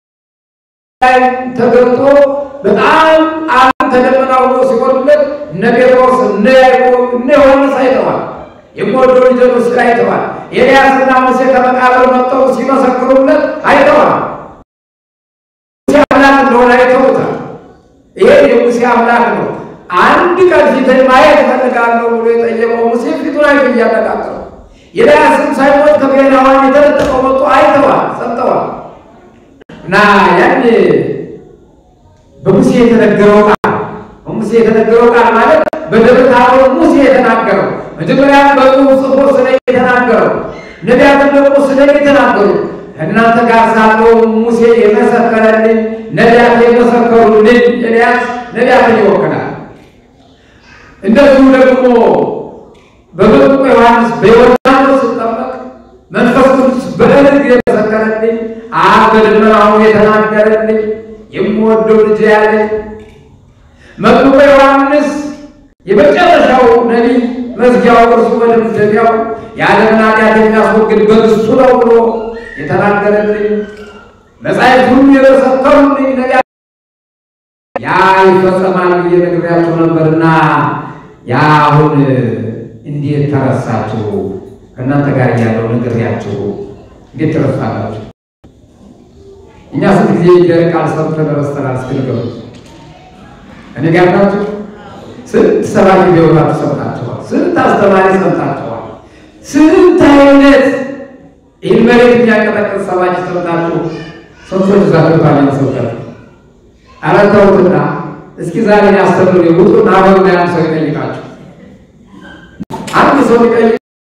ተገልጦ በጣም ዓለም ተደመና ሆኖ ሲወርድለት እነ ጴጥሮስ እነ ያዕቆብ እነ ዮሐንስ አይተዋል። የምወደው ልጄ ነው ሲል አይተዋል። ኤልያስና ሙሴ ከመቃብር መጥተው ሲመሰክሩለት አይተዋል። ሙሴ አምላክ እንደሆነ አይተውታል። ይሄ የሙሴ አምላክ ነው። አንድ ቀን ፊትን ማየት እፈልጋለሁ ብሎ የጠየቀው ሙሴ ፊቱን አይቶ እያነቃቀረው ኤልያስም ሳይሞት ከብሔራዋን የተለጠቀው መጥቶ አይተዋል፣ ሰምተዋል። እና ያን በሙሴ የተነገረው ቃል በሙሴ የተነገረው ቃል ማለት በደብረ ታቦር ሙሴ የተናገረው መጀመሪያ በጽሑፍ ጽፎ ስለ የተናገረው ነቢያትን ደግሞ ስለ የተናገሩ እናንተ ጋር ሳለው ሙሴ የመሰከረልኝ ነቢያት የመሰከሩልኝ ኤልያስ ነቢያትን ይወክላል። እንደዚሁ ደግሞ በመጥምቁ ዮሐንስ በዮርዳኖስ ስጠመቅ መንፈስ ቅዱስ በእርግጥ የመሰከረልኝ አብ በደመናው የተናገረልኝ የምወደው ልጅ ያለኝ መጥምቁ ዮሐንስ የመጨረሻው ነቢይ መዝጊያው እርሱ በደምደሚያው የዓለምን ኃጢአት የሚያስወግድ በእሱ ነው ብሎ የተናገረልኝ መጻሕፍት ሁሉ የመሰከሩልኝ ነቢያት ያ ይፈጸማል ብዬ ነግሬያችሁ ነበርና ያ አሁን እንዴት ተረሳችሁ? ከእናንተ ጋር ያለው ነግሬያችሁ እንዴት ተረሳላችሁ? እኛ ስንት ጊዜ እግዚአብሔር ቃል ሰምተን ረስተናል። እስኪ ንገሩኝ። እኔ ጋር ናችሁ? ስንት ሰባኪ ቢሆናችሁ ሰምታችኋል? ስንት አስተማሪ ሰምታችኋል? ስንት አይነት ይህን መሬት የሚያቀጠቅጥ ሰባኪ ሰምታችሁ ሰምቶች ዛቶታል ሰውቀት አረተውትና እስኪ ዛሬ ያስተምሩ ውጡና አበሩ ላይ አንድ ሰው ይጠይቃችሁ። አንድ ሰው ይጠይቅ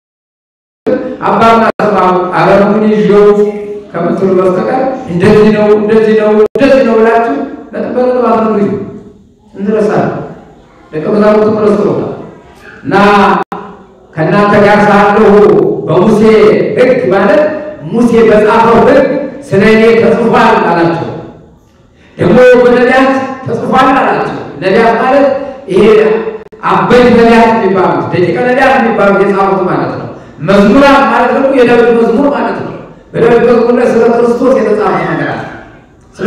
አባና ሰማሁ አረሙን ይዤው ከምትሉ በስተቀር እንደዚህ ነው እንደዚህ ነው እንደዚህ ነው ብላችሁ ነጥብ አትነግሩኝ እንድረሳለን። ደቀ መዛሙርቱ ረስተውታል እና ከእናንተ ጋር ሳለሁ በሙሴ ሕግ ማለት ሙሴ በጻፈው ሕግ ስለ እኔ ተጽፏል አላቸው። ደግሞ በነቢያት ተጽፏል አላቸው። ነቢያት ማለት ይሄ አበይት ነቢያት የሚባሉት ደቂቀ ነቢያት የሚባሉት የጻፉት ማለት ነው። መዝሙራት ማለት ደግሞ የዳዊት መዝሙር ማለት ነው። በዳዊት መዝሙር ላይ ስለ ክርስቶስ የተጻፈ ነገር አለ። ስለ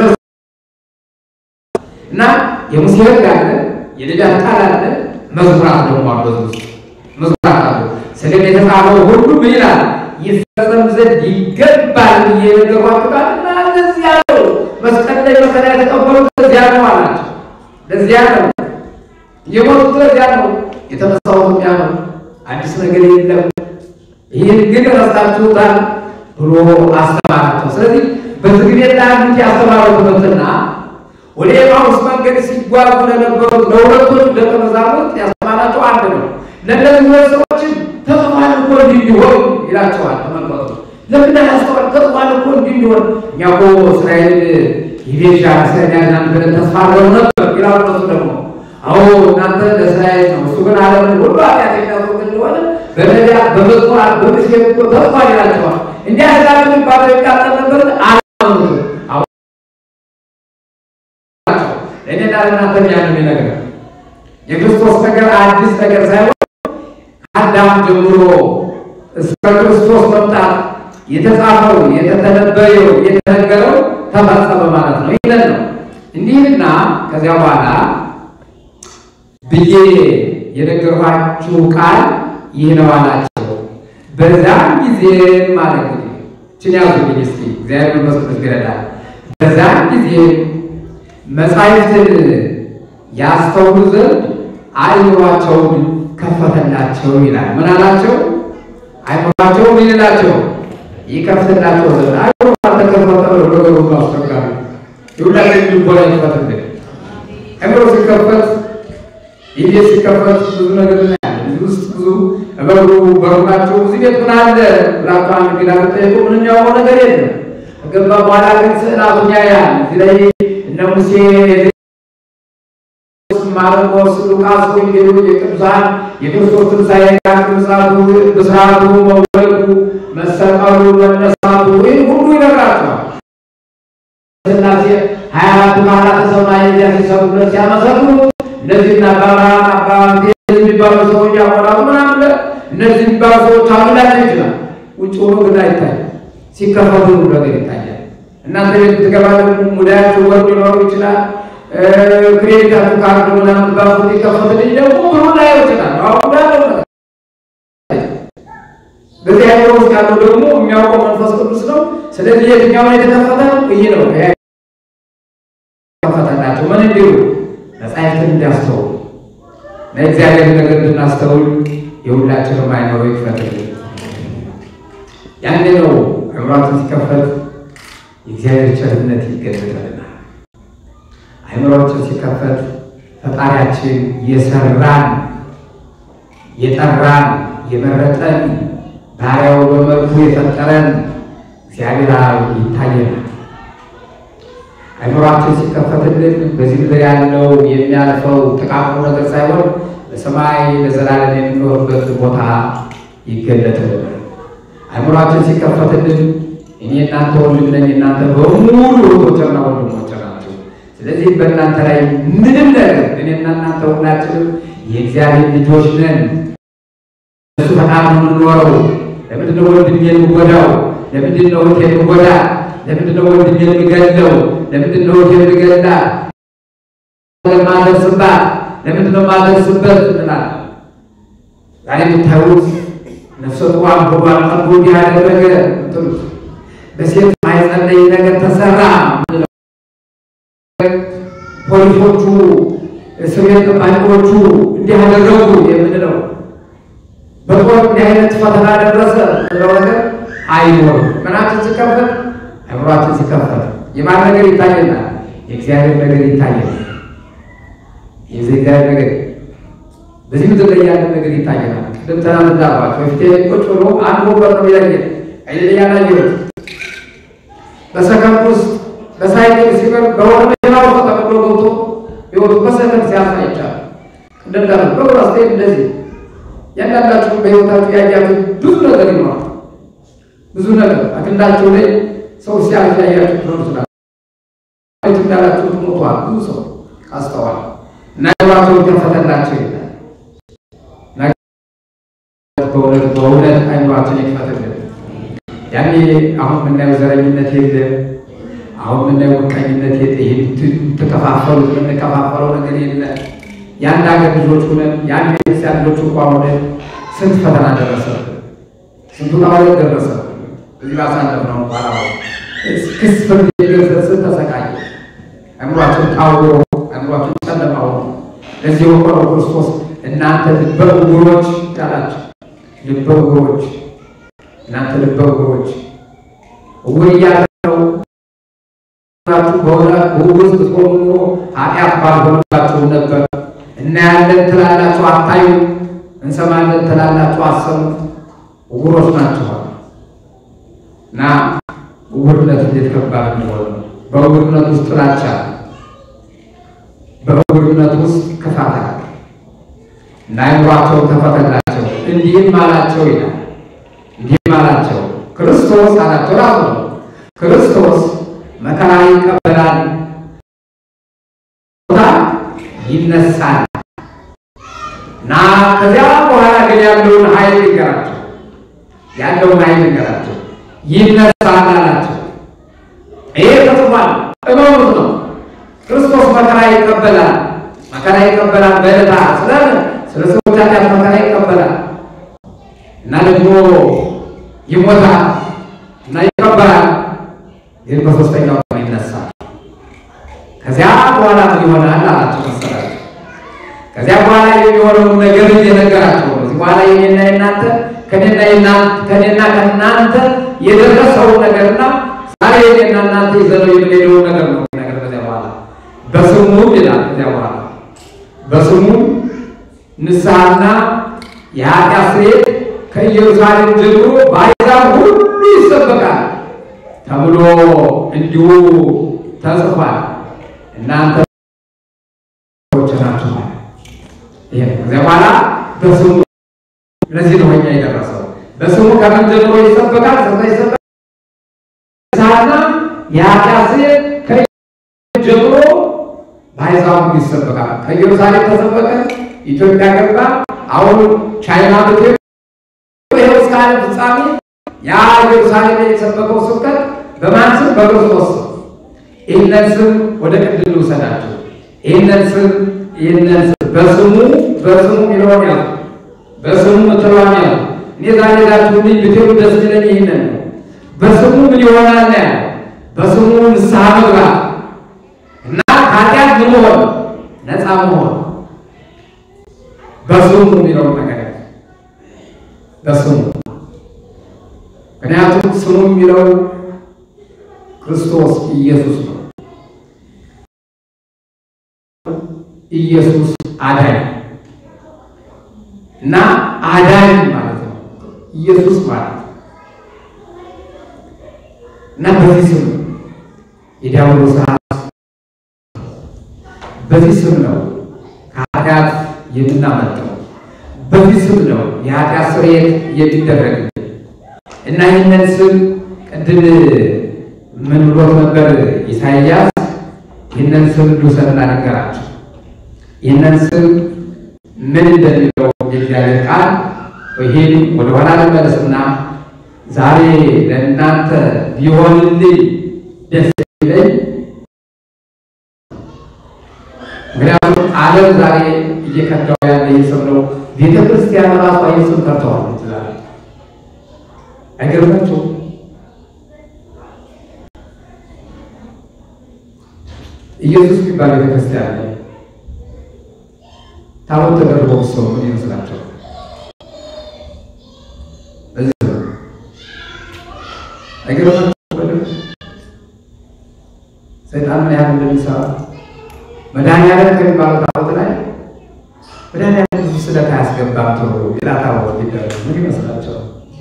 እና የሙሴ ሕግ አለ፣ የነቢያት ቃል አለ፣ መዝሙራት ደግሞ አሉ። በዚህ ውስጥ መዝሙራት አሉ። ስለ እኔ የተጻፈው ሁሉ ምን ይላል? ይፈጸም ዘንድ ይገባል ብዬ የነገርኳችሁ ቃል እና ለዚያ ነው መስቀል ላይ መከራ የተቀበሉት ለዚያ ነው አላቸው። ለዚያ ነው የሞቱት ለዚያ ነው የተነሳሁት ያ ነው። አዲስ ነገር የለም። ይህን ግን ረስታችሁታል ብሎ አስተማራቸው። ስለዚህ በዝግ ቤት ላሉት ያስተማረው ትምህርትና ወደ ኤማሁስ መንገድ ሲጓዙ ለነበሩት ለሁለቶቹ ደቀ መዛሙርት ያስተማራቸው አንድ ነው። ለእነዚህ ሁለት ሰዎችን ተጽፏል እኮ እንዲህ እንዲሆን ይላቸዋል። ተመልከቱ። ለምን ያስተዋል? ተጽፏል እኮ እንዲህ እንዲሆን እኛ እኮ እስራኤል ይቤዣል እስራኤል ያድናል ብለን ተስፋ አድርገው ነበር ይላሉ። እነሱ ደግሞ አዎ እናንተ ለእስራኤል ነው፣ እሱ ግን ዓለምን ሁሉ ኃጢአት የሚያስወግድ እንደሆነ በነቢያት በመዝሙራት በሙሴ እኮ ተጽፏል ይላቸዋል። እንዲህ አሕዛብ የሚባለው የሚቃጠል ነበር አላመኑትም። እኔና ለእናንተ ያን ነገር የክርስቶስ ነገር አዲስ ነገር ሳይሆን ከአዳም ጀምሮ እስከ ክርስቶስ መምጣት የተጻፈው የተተነበየው የተነገረው ተፈጸመ ማለት ነው። ይለን ነው እንዲህና ከዚያ በኋላ ብዬ የነገርኋችሁ ቃል ይህ ነው አላቸው። በዛም ጊዜ ማለት ነው ችን ያዙልኝ እስኪ እግዚአብሔር መንፈስ ይረዳል። በዛም ጊዜ መጻሕፍትን ያስተውሉ ዘንድ አእምሯቸውን ከፈተላቸው ይላል። ምን አላቸው? አእምሯቸው ምን ይላቸው? ይከፍትላቸው ዘንድ። አእምሮ አልተከፈተ ነው ነገሩ አስቸጋሪ። የሁላችን ልቦና ይክፈትልን። አእምሮ ሲከፈት ይሄ ሲከፈት ብዙ ነገር እናያለን። እዚህ ውስጥ ብዙ በሩ በሩ ናቸው። እዚህ ቤት ምን አለ ብላችሁ አንድ እንግዳ ብትጠይቁ ምንም ያውቀው ነገር የለም። ከገባ በኋላ ግን ስዕላቱን ያያል። እዚህ ላይ እነ ሙሴ ማርቆስ፣ ሉቃስ ወንጌሉ የቅዱሳን የክርስቶስ ትንሣኤ ቅዱሳቱ ብስራቱ፣ መወለዱ፣ መሰቀሉ፣ መነሳቱ ይህ ሁሉ ይነግራቸዋል። ስላሴ ሀያ አራቱ ካህናተ ሰማይ እዚያ ሲሰሩለት ሲያመሰግኑ እነዚህና አባብርሃም አባ የሚባሉ ሰዎች ያቆራሉ ምናምን እነዚህ የሚባሉ ሰዎች አሉ ላቸው ይችላል። ውጭ ሆኖ ግን አይታይም። ሲከፈቱ ነገር ይታያል። እናንተ ቤት ብትገባ ደግሞ ሙዳያቸው ወርድ ሊኖሩ ይችላል። ክሬዲታችሁ ካርድ ምናምን ባፉ ሊከፈትልኝ ደግሞ ብሩ ላይ ይችላል። አሁን ያለው ነገር በዚህ አይነት ውስጥ ያለው ደግሞ የሚያውቀው መንፈስ ቅዱስ ነው። ስለዚህ የትኛው ላይ የተከፈተ ነው? ይህ ነው ከፈተላቸው። ምን እንዲሁ መጻሕፍትን እንዲያስተውሉ ለእግዚአብሔር ነገር እንድናስተውል የሁላችንም አይኖሮ ይክፈትልን። ያኔ ነው አእምሯችን ሲከፈት የእግዚአብሔር ቸርነት ይገለጥልናል። አእምሯችን ሲከፈት ፈጣሪያችን የሰራን የጠራን የመረጠን ባሪያው በመልኩ የፈጠረን እግዚአብሔር አብ ይታየናል። አእምሯችን ሲከፈትልን በዚህ ምድር ያለው የሚያልፈው ጥቃቅኑ ነገር ሳይሆን በሰማይ ለዘላለም የሚኖርበት ቦታ ይገለጥልናል። አእምሯችን ሲከፈትልን እኔ እናንተ ወንድም ነኝ፣ እናንተ በሙሉ እህቶችና ወንድሞች ናቸው። ስለዚህ በእናንተ ላይ ምንም ነገር እኔና እናንተ ሁላችንም የእግዚአብሔር ልጆች ነን። እሱ ፈቃድ ነው የምንኖረው። ለምንድን ነው ወንድም የምጎዳው? ለምንድን ነው እህት የምጎዳ? ለምንድን ነው ወንድም የምገለው? ለምንድን ነው እህት የምገላ? ማደርስባት ለምንድን ነው ማደርስበት? እንላለን። ዛሬ የምታዩት ነፍሰ ጡሯን ሆዷን ጠቦ እንዲህ ያደረገ ምትሉት በሴት ማኅፀን ላይ ነገር ተሰራ ፖሊሶቹ፣ እስር ቤት ጠባቂዎቹ እንዲህ ያደረጉ የምንለው በጦር እንዲህ አይነት ፈተና ደረሰ ብለው ነገር አይኖርም። ምናችን ሲከፈት አእምሯችን ሲከፈት የማን ነገር ይታየናል? የእግዚአብሔር ነገር ይታየናል። የዚህ እግዚአብሔር ነገር በዚህ ምድር ላይ ያለ ነገር ይታየናል። ቅድም ትናንት እንዳልኳቸው በፊቴ ቁጭ ብሎ አንድ ወንበር ነው የሚለየን አይደለ ያላየሁት በሰከንድ ውስጥ በሳይክል ሲበር በሆነ መኪና ውስጥ ተቀምጦ ገብቶ ህይወቱ በሰከንድ ሲያልፍ አይቻልም። ቅድም እንዳልኩት በኩራት ስትሄድ እንደዚህ ያንዳንዳችሁ በህይወታችሁ ያያችሁ ብዙ ነገር ይኖራል። ብዙ ነገር አክንዳቸው ላይ ሰው ሲያልፍ ያያችሁ ትኖር ይችላል። እንዳላችሁ ሞቷል። ብዙ ሰው አስተዋል እና ህይወታቸው ከፈተላቸው ይላል በእውነት በእውነት አይምሯችን ይክፈትልን። ያኔ አሁን የምናየው ዘረኝነት የለ፣ አሁን የምናየው ምቀኝነት የለ፣ ይህ ተከፋፈሉት የምንከፋፈለው ነገር የለ። የአንድ ሀገር ልጆች ሁነን የአንድ ቤተክርስቲያን ልጆች እንኳ ሆነን ስንት ፈተና ደረሰብን፣ ስንቱ ታወት ደረሰ። እዚህ ባሳለፍነው ባላ ክስ ፍርድ የገሰስን ተሰቃየ። አእምሯችን ታውሮ አእምሯችን ጨለማ ሆኖ ለዚህ ወቆረው ክርስቶስ እናንተ ልበ ዕውሮች ያላቸው ልበ ዕውሮች እናንተ ልበ ዕውሮች ዕውር እያለው በዕውር ውስጥ ብትሆኑ ኑሮ ኃጢአት ባልሆነባችሁ ነበር። እናያለን ትላላችሁ አታዩ፣ እንሰማለን ትላላችሁ አሰሙ። ዕውሮች ናችኋል እና ዕውርነት እንዴት ከባድ እንደሆነ በዕውርነት ውስጥ ጥላቻ፣ በዕውርነት ውስጥ ክፋት አለ እና አይምሯቸውን ተፈተላቸው እንዲህም አላቸው ይላል። እንዲህም አላቸው ክርስቶስ አላቸው ራሱ ነው። ክርስቶስ መከራ ይቀበላል፣ ይነሳል እና ከዚያ በኋላ ግን ያለውን ኃይል ይንገራቸው፣ ያለውን ኃይል ይንገራቸው። ይነሳል አላቸው። ይሄ ተጽፏል፣ እመኑት ነው። ክርስቶስ መከራ ይቀበላል፣ መከራ ይቀበላል በዕለታ ስለምን ስለ ሰዎች ኃጢአት መከራ ይቀበላል እና ደግሞ ይሞታል እና ይቀበላል፣ ግን በሶስተኛው ቀን ይነሳል። ከዚያ በኋላ ምን ይሆናል አላቸው መሰላቸው። ከዚያ በኋላ የሚሆነውን ነገር እየነገራቸው ነው። እዚህ በኋላ የኔና የናንተ ከኔና ከኔና ከእናንተ የደረሰውን ነገርና ዛሬ የኔና እናንተ ይዘነው የምንሄደውን ነገር ነው ነገር ከዚያ በኋላ በስሙ ይላል። ከዚያ በኋላ በስሙ ንስሐና የኃጢአት ስርየት ከኢየሩሳሌም ጀምሮ በአሕዛብ ሁሉ ይሰበካል ተብሎ እንዲሁ ተጽፏል። እናንተ ሰዎች ናችኋል። ይሄ ከዚያ በኋላ በስሙ ለዚህ ነው እኛ የደረሰው። በስሙ ከምን ጀምሮ ይሰበካል? ስለ ይሰበካል ንስሐና የኃጢአት ስርየት ከኢየሩሳሌም ጀምሮ በአሕዛብ ሁሉ ይሰበካል። ከኢየሩሳሌም ተሰበከ፣ ኢትዮጵያ ገባ። አሁን ቻይና ብትሄድ ይኸው እስከ ዓለም ፍጻሜ ያ ኢየሩሳሌም ላይ የተሰበከው ስብከት በማን ስም? በክርስቶስ ስም። ይህንን ስም ወደ ቅድል ልውሰዳቸው። ይህንን ስም ይህንን ስም በስሙ በስሙ የሚለውን ያዙ፣ በስሙ ምትለዋን ያዙ። እኔ ዛሬ ሄዳችሁልኝ ብትሄዱ ደስ ይለኝ። ይህንን ነው በስሙ ምን ይሆናል ነው ያለው። በስሙ ንስሐ መግባት እና ከኃጢአት ምን መሆን ነፃ መሆን በስሙ የሚለውን ነገር በስሙ ምክንያቱም ስሙ የሚለው ክርስቶስ ኢየሱስ ነው። ኢየሱስ አዳኝ እና አዳኝ ማለት ነው ኢየሱስ ማለት እና በዚህ ስም የዲያብሎስ ራስ በዚህ ስም ነው ከኃጢአት የምናመልጠው በዚህ ስም ነው የኃጢአት ስርየት የሚደረግ እና ይህንን ስም ቅድም ምን ብሎት ነበር ኢሳይያስ? ይህንን ስም ልውሰድና ነገራቸው። ይህንን ስም ምን እንደሚለው የእግዚአብሔር ቃል ይሄን ወደኋላ ልመለስና ዛሬ ለእናንተ ቢሆንልኝ ደስ ይለኝ። ምክንያቱም ዓለም ዛሬ እየከዳው ያለ ይህ ስም ነው። ቤተ ክርስቲያን ራሷ ይህ ስም ከርተዋለች ዛሬ አይገርማችሁም? ኢየሱስ የሚባል ቤተክርስቲያን ላይ ታቦት ተደርጎ ሰው ምን ይመስላቸው? በዚህ ነው አይገርማችሁም? ሰይጣን ምን ያህል እንደሚሰራ መድኃኒዓለም ከሚባለው ታቦት ላይ መድኃኒዓለም ብዙ ስለት አያስገባም ተብሎ ሌላ ታቦት ሊደረግ ምን ይመስላቸው?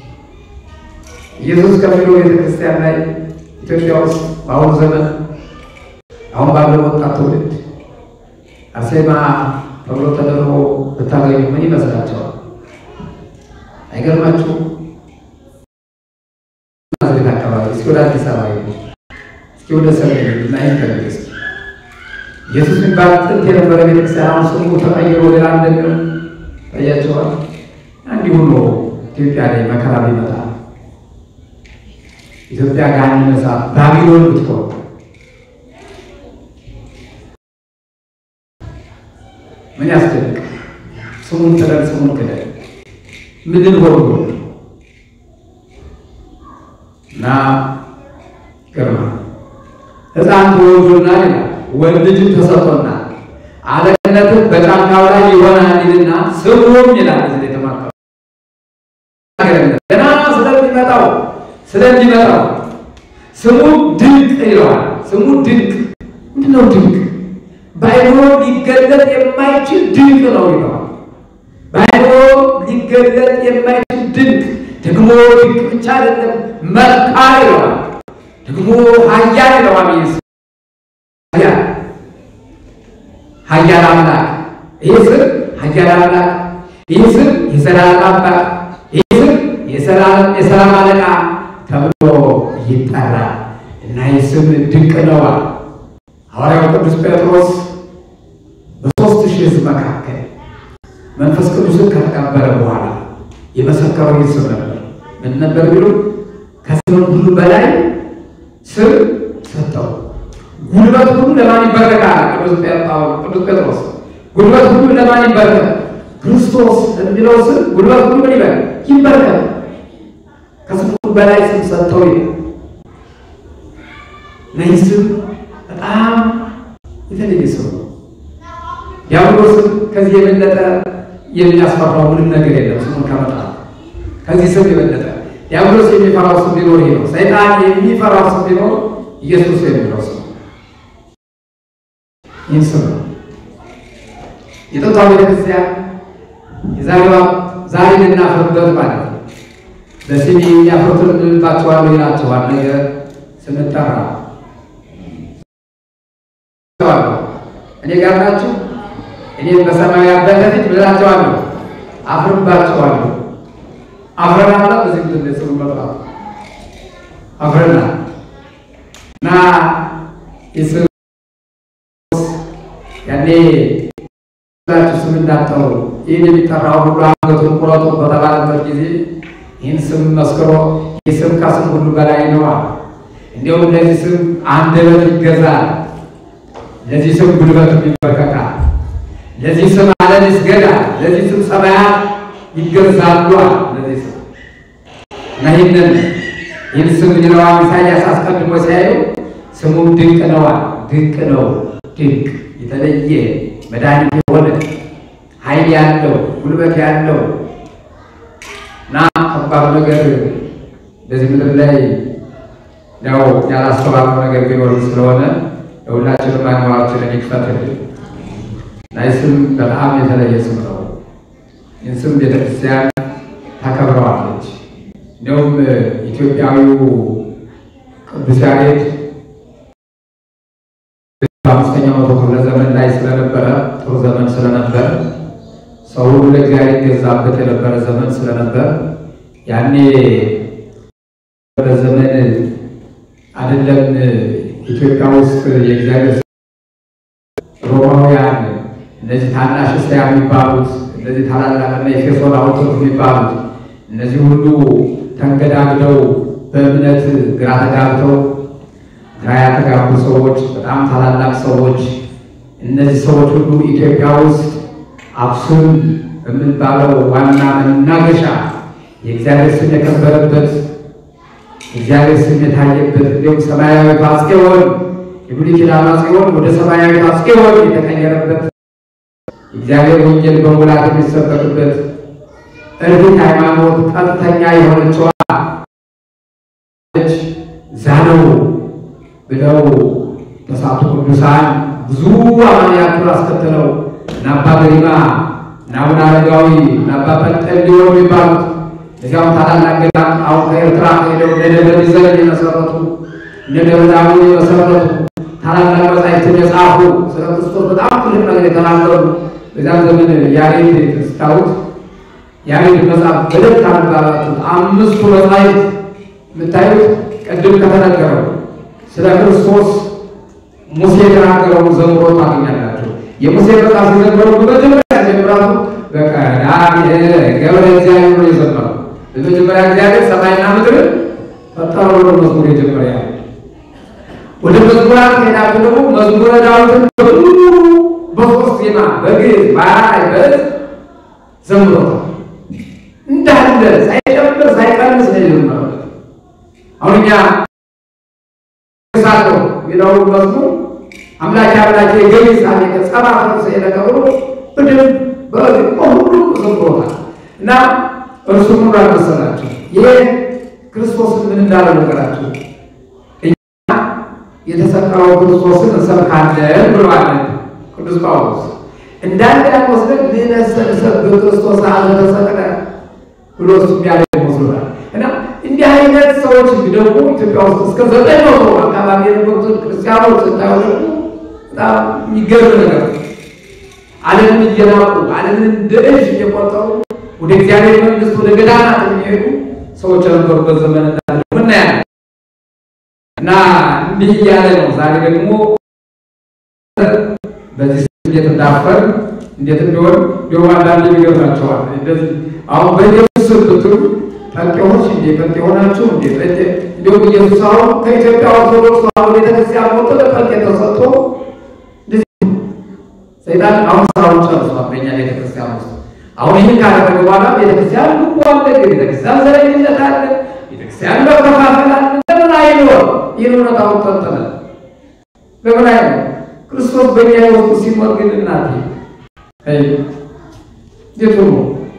ኢየሱስ ከሚለው ቤተክርስቲያን ላይ ኢትዮጵያ ውስጥ በአሁኑ ዘመን አሁን ባለው ወጣት ትውልድ አርሴማ ተብሎ ተደርጎ ብታገኙ ምን ይመስላቸዋል? አይገርማችሁም? ናዝሬት አካባቢ እስኪ ወደ አዲስ አበባ ሄዱ፣ እስኪ ወደ ሰሜን እና ይፈልግ እስኪ ኢየሱስ የሚባል ጥንት የነበረ ቤተክርስቲያን አሁን ስሙ ተቀይሮ ሌላ እንደሚሆን ታያቸዋል። እንዲሁ ነው ኢትዮጵያ ላይ መከራ ቢመጣ ኢትዮጵያ ገሃነመ እሳት ባቢሎን ብትሆን ምን ያስደንቅ? ስሙን ጥለን ስሙን ክደን ምድር ሆኖ እና ግርማ ሕፃን ተወልዶልናል ይላል። ወንድ ልጅም ተሰጥቶናል፣ አለቅነትም በጫንቃው ላይ ይሆናል ይልና ስሙም ይላል እዚህ ላይ የተማርከው ገና ስለሚመጣው ስለሚመጣው ስሙ ድንቅ ይለዋል። ስሙ ድንቅ ምንድን ነው? ድንቅ በአይምሮ ሊገለጥ የማይችል ድንቅ ነው ይለዋል። በአይምሮ ሊገለጥ የማይችል ድንቅ ደግሞ ድንቅ ብቻ አይደለም፣ መካር ይለዋል። ደግሞ ኃያል ይለዋል። ይህ ኃያል ኃያል አምላክ ይህ ስም ኃያል አምላክ ይህ ስም የዘላለም አባት ይህ ስም የሰላም አለቃ ተብሎ ይጠራል እና ይህ ስም ድንቅ ነው። ሐዋርያው ቅዱስ ጴጥሮስ በሦስት ሺህ ሕዝብ መካከል መንፈስ ቅዱስን ከተቀበለ በኋላ የመሰከረው ይህ ስም ነበር። ምን ነበር ቢሉ ከስም ሁሉ በላይ ስም ሰጠው። ጉልበት ሁሉ ለማን ይበረካል? ቅዱስ ጴጥሮስ ጉልበት ሁሉ ለማን ይበረካል? ክርስቶስ የሚለው ስም ጉልበት ሁሉ ምን ይበል ይበረካል። ከስም ሁሉ በላይ ስም ሰጠው ይላል። ይህ ስም በጣም የተለየ ስም ነው። ዲያብሎስም ከዚህ የበለጠ የሚያስፈራው ምንም ነገር የለም። ስሙን ከመጥራት ከዚህ ስም የበለጠ ዲያብሎስ የሚፈራው ስም ቢኖር ይሄ ነው። ሰይጣን የሚፈራው ስም ቢኖር ኢየሱስ የሚለው ስም ይህ ስም ነው። የጥንቷ ቤተክርስቲያን የዛሬዋ ዛሬ ልናፍርበት ማለት ነው። በስሜ የሚያፍሩትን እንባቸዋለሁ ይላቸዋል። ነገ ስንጠራ እኔ ጋር ናችሁ። እኔም በሰማያዊ አባቴ ፊት ብላቸዋለሁ፣ አፍርባቸዋለሁ። አፍረናል። በዚህ ምድር ስሙ መጥራት አፍረናል እና የስም ያኔ ላችሁ ስም እንዳጠሩ ይህን የሚጠራው ሁሉ አንገቱን ቁረጡ በተባለበት ጊዜ ይህን ስም መስክሮ ይህ ስም ከስም ሁሉ በላይ ነዋል። እንዲሁም ለዚህ ስም አንደበት ይገዛል፣ ለዚህ ስም ጉልበት ይበረከካል፣ ለዚህ ስም ዓለም ይስገዳል፣ ለዚህ ስም ሰማያት ይገዛሉ። ለዚህ ስም እና ይህንን ይህን ስም ይለዋል ኢሳያስ አስቀድሞ ሲያዩ ስሙም ድንቅ ነዋል። ድንቅ ነው፣ ድንቅ የተለየ መድኃኒት የሆነ ኃይል ያለው ጉልበት ያለው እና ከባድ ነገር በዚህ ምድር ላይ ያው ያላስተዋልነው ነገር ቢኖር ስለሆነ የሁላችንም አይምሯችንን ይክፈትልን እና ይህ ስም በጣም የተለየ ስም ነው። ይህን ስም ቤተክርስቲያን ታከብረዋለች። እንዲሁም ኢትዮጵያዊው ቅዱስ ያሬድ በአምስተኛው መቶ ክፍለ ዘመን ላይ ስለነበረ ጥሩ ዘመን ስለነበረ ሰው ሁሉ ለእግዚአብሔር ይገዛበት የነበረ ዘመን ስለነበር ያኔ በዘመን አይደለም ኢትዮጵያ ውስጥ የእግዚአብሔር ሮማውያን እነዚህ ታናሽ እስያ የሚባሉት እነዚህ ታላላቅና የኤፌሶን ሐውልቶች የሚባሉት እነዚህ ሁሉ ተንገዳግደው በእምነት ግራ ተጋብተው ግራ ያተጋቡ ሰዎች፣ በጣም ታላላቅ ሰዎች እነዚህ ሰዎች ሁሉ ኢትዮጵያ ውስጥ አክሱም የምንባለው ዋና መናገሻ የእግዚአብሔር ስም የከበረበት እግዚአብሔር ስም የታየበት እንዲሁም ሰማያዊ ጽዮን የብሉይ ኪዳን ጽዮን ወደ ሰማያዊ ጽዮን የተቀየረበት እግዚአብሔር ወንጌል በሙላት የሚሰበክበት እርግጥ ሃይማኖት ቀጥተኛ የሆነችዋ ዛነው ብለው ተሳቱ ቅዱሳን ብዙ አማንያቱን አስከትለው እና አባ ገሪማ እና አቡነ አረጋዊ እና አባ ጰንጠሌዎን የሚባሉት እዚያም ታላላቅ ገዳም አሁን ከኤርትራ ሄደው እነ ደብረ ቢዘን የመሰረቱ እነ ደብረ ዳሞ የመሰረቱ ታላላቅ መጻሕፍትን የጻፉ ስለ ክርስቶስ በጣም ትልቅ ነገር የተናገሩ በዚያም ዘመን ያሬድ ስታዩት ያሬድ መጽሐፍ በደት ካሉት አምስቱ መጻሕፍት የምታዩት ቅድም ከተነገረው ስለ ክርስቶስ ሙሴ የተናገረውን ዘምሮ ታገኛላችሁ። የሙሴ መጽሐፍ የዘመረው በመጀመሪያ ጀምራቱ በቀዳም ገብረ እግዚአብሔር ነው የዘመረው። በመጀመሪያ እግዚአብሔር ሰማይና ምድር ፈጠረ ብሎ መዝሙር የጀመረ ያለ ወደ መዝሙራት ከሄዳችሁ ደግሞ መዝሙረ ዳዊትን በሙሉ በሶስት ዜማ በግዕዝ በአራራይ በዕዝ ዘምሮታል። እንዳለ ሳይጨምር ሳይቀንስ ነው የዘመረው። አሁን እኛ ሳለው የሚለውን መዝሙር አምላኬ አምላኬ ገቢ ሳሌ ከጸባ ፈርሰ የለቀብሮ በደንብ በሁሉም ዘምሮታል እና እርሱ ምን መሰላቸው ይሄ ክርስቶስን ምን እንዳለ ነገራቸው የተሰቀለው ክርስቶስን እንሰብካለን ብሏል ቅዱስ ጳውሎስ። እንዳንድ ያልወስደን ልነሰንሰብ በክርስቶስ አለ ተሰቅለ ብሎ እሱ ያለ ይመስሉናል። እና እንዲህ አይነት ሰዎች ደግሞ ኢትዮጵያ ውስጥ እስከ ዘጠኝ መቶ አካባቢ የነበሩትን ክርስቲያኖች ስታዩ ደግሞ በጣም የሚገርም ነገር ዓለምን እየናቁ ዓለምን እንደ እጅ እየቆጠሩ ወደ እግዚአብሔር መንግስት ወደ ገዳማት የሚሄዱ ሰዎች የነበሩበት ዘመን እንዳለ ምናያለን። እና እንዲህ እያለ ነው። ዛሬ ደግሞ በዚህ እንዴት እንዳፈር እንዴት እንደሆን ሊሆን አንዳንድ የሚገርማቸዋል። እንደዚህ አሁን በኢየሱስ ብትሉ ጴንጤዎች እንዴ ጴንጤ ሆናችሁ እንዴ ጴንጤ እንዲሁም ኢየሱስ አሁን ከኢትዮጵያ ኦርቶዶክስ ተዋሕዶ ቤተክርስቲያን ወጥቶ ለጴንጤ ተሰጥቶ ሰይጣን አሁን ስራውን ጨርሷል በእኛ ቤተክርስቲያን ውስጥ። አሁን ይህን ካደረገ በኋላ ቤተክርስቲያን ልቦ አለ፣ ቤተክርስቲያን ዘረኝነት አለ፣ ቤተክርስቲያን መከፋፈል አለ። ለምን አይኖር? ይህን እውነት አሁን ጠንጥነ ለምን አይኖር? ክርስቶስ በእኛ ውስጥ ሲኖር ግን እናቴ የቱ ነው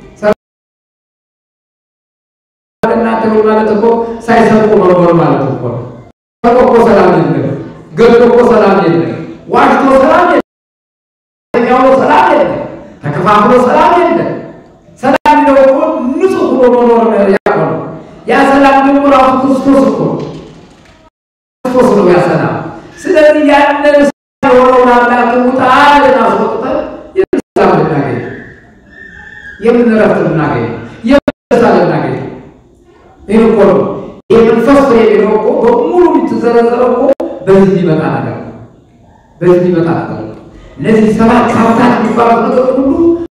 እናንተ ማለት እኮ ሳይሰርቁ መኖር ማለት እኮ ነው። ሰርቆ እኮ ሰላም የለም፣ ገድሎ እኮ ሰላም የለም፣ ዋሽቶ ሰላም የለም፣ ያው ሰላም የለም፣ ተከፋፍሎ ሰላም የለም። ሰላም ነው እኮ ንጹህ ሆኖ መኖር ያቆ ነው። ያ ሰላም ደግሞ ራሱ ክርስቶስ እኮ ነው። ክርስቶስ ነው ያ ሰላም። ስለዚህ ያንን የሆነውን አምላክ ውጣ አለን አስወጥተን የምን ሰላም ልናገኝ፣ የምን እረፍት ልናገኝ፣ የምን ደስታ ልናገኝ ይህ እኮ ነው። ይህ መንፈስ ፍሬ የሚለው እኮ በሙሉ የምትዘረዘረው እኮ በዚህ ሊመጣ ነገር ነው። በዚህ ሊመጣ ነገር ነው። እነዚህ ሰባት ሀብታት የሚባሉት ነገር ሁሉ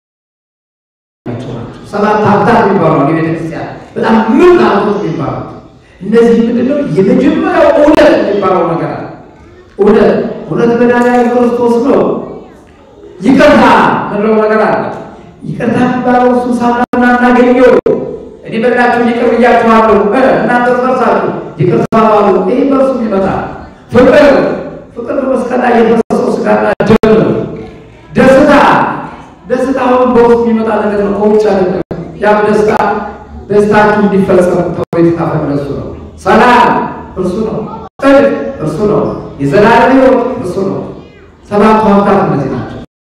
ናቸው። ሰባት ሀብታት የሚባሉ የቤተክርስቲያን በጣም ምን ሀብቶች የሚባሉት እነዚህ ምንድነው? የመጀመሪያው እውነት የሚባለው ነገር አለ። እውነት እውነት መድኃኒዓለም ክርስቶስ ነው። ይቅርታ ምንለው ነገር አለ። ይቅርታ የሚባለው እሱ ሳናና እናገኘው እኔ በላችሁ ይቅር ብያችኋለሁ፣ እናንተ ፈርሳችሁ ይቅር ተባባሉ። ይህ በእርሱ ይመጣል። ፍቅር ፍቅር በመስቀል ላይ የፈሰሰው ስጋና ደም ነው። ደስታ ደስታውን በውስጥ የሚመጣ ነገር ነው፣ ከውጭ አይደለም። ያም ደስታ ደስታችሁ እንዲፈጸም ተብሎ የተጻፈ እሱ ነው። ሰላም እርሱ ነው። ጽድቅ እርሱ ነው። የዘላለም ሕይወት እርሱ ነው። ሰባቱ ሀብታት እነዚህ ናቸው።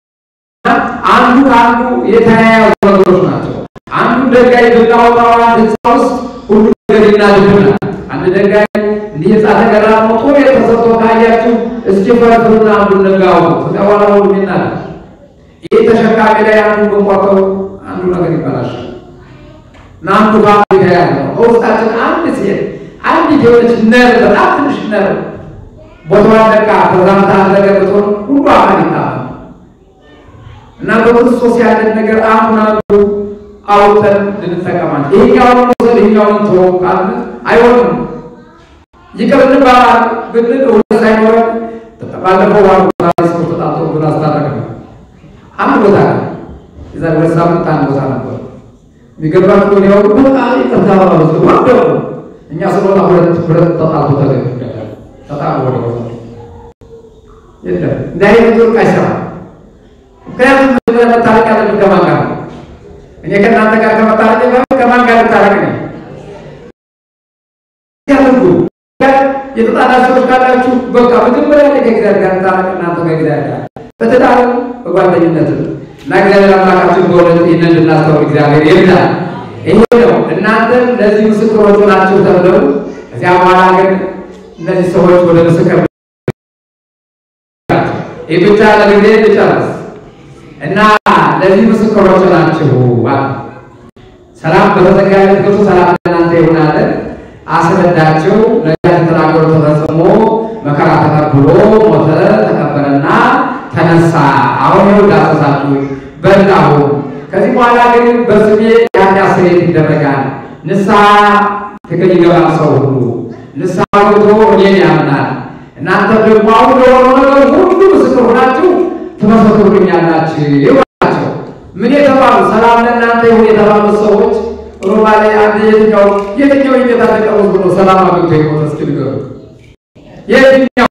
አንዱ ከአንዱ የተያያዙ ነገሮች ናቸው። አንዱ ድንጋይ ብናወጣው አንድ ህንፃ ውስጥ ሁሉ ነገር ይናድብናል። አንድ ድንጋይ እንዲህ ህንፃ ተገራሞ ጦር የተሰጥቶ ካያችሁ እስኪ ፈርፍሩና አንዱን ድንጋይ አውጡ። ከዚያ በኋላ ሁሉ ይናዳል። ይህ ተሸካሚ ላይ አንዱ ብንቆርጠው አንዱ ነገር ይበላሻል እና አንዱ ከአንዱ የተያያዘ ነው። በውስጣችን አንድ ሴት አንዲት የሆነች ነር በጣም ትንሽ ነር ቦታዋን ለቃ ተዛምታ ነገር ብትሆን ሁሉ አካል ይታመም እና በክርስቶስ ያለን ነገር አሁን አንዱ አውጥተን ልንጠቀማል። ይሄኛውን መውሰድ ይሄኛውን ተወው ካልን አይሆንም። ይቅር እንባባል ብንል እውነት ሳይኖረን ባለፈው ዋር ቦታ ሰው ተጣጥሮ ብን አስታረቅ ነው። አንድ ቦታ ነው የዛሬ ሁለት ሳምንት አንድ ቦታ ነበር። የሚገርባችሁ ወዲያው በቃ ይቅርታ ባባሉት ወደው እኛ ስለሆነ ሁለት ሁለት ተጣልቶ ተገኙ ተጣሉ ወደ ቦታ የለም እንዲህ አይነት ወርቅ አይሰራም። ምክንያቱም መታረቅ ያለብን ከማን ጋር ነው? እኔ ከእናንተ ጋር ከመታረቅ ጋር ከማን ጋር ልታረቅ ነው? ያደርጉ የተጣላችሁ ሰዎች ካላችሁ በቃ መጀመሪያ ላይ ከእግዚአብሔር ጋር ታረቅ። እናንተ ከእግዚአብሔር ጋር በትዳርም በጓደኝነትም እና እግዚአብሔር አምላካችን በእውነት ይህንን እንድናስተውል እግዚአብሔር ይርዳል። ይሄ ነው እናንተም ለዚህ ምስክሮች ናችሁ ተብለው እዚያ በኋላ ግን እነዚህ ሰዎች ወደ ምስክር ይህ ብቻ ለጊዜ ልጨርስ እና ለዚህ ምስክሮች ናችሁ። ሰላም በተዘጋለት ገብቶ ሰላም ለእናንተ ይሁን አለ። አስረዳቸው። ነቢያት የተናገሩት ተፈጽሞ መከራ ተቀብሎ ሞተ፣ ተቀበለና ተነሳ። አሁን ይኸው ዳሰሳችሁ በላሁ። ከዚህ በኋላ ግን በስሜ የኃጢአት ስርየት ይደረጋል። ንስሐ ትክክል ይገባል ሰው ሁሉ ንስሐ ገብቶ እኔን ያምናል። እናንተ ደግሞ አሁን ለሆነው ነገር ሁሉ ምስክር ሆናችሁ ትመሰክሩልኛላችሁ ናቸው። ምን የተባሉ ሰላም ለእናንተ ይሁን የተባሉ ሰዎች ሮማ ላይ አንድ የትኛው የትኛው የጌታ ተቀበል ብሎ ሰላም አግኝቶ የሞተ እስኪ ንገሩ። የትኛው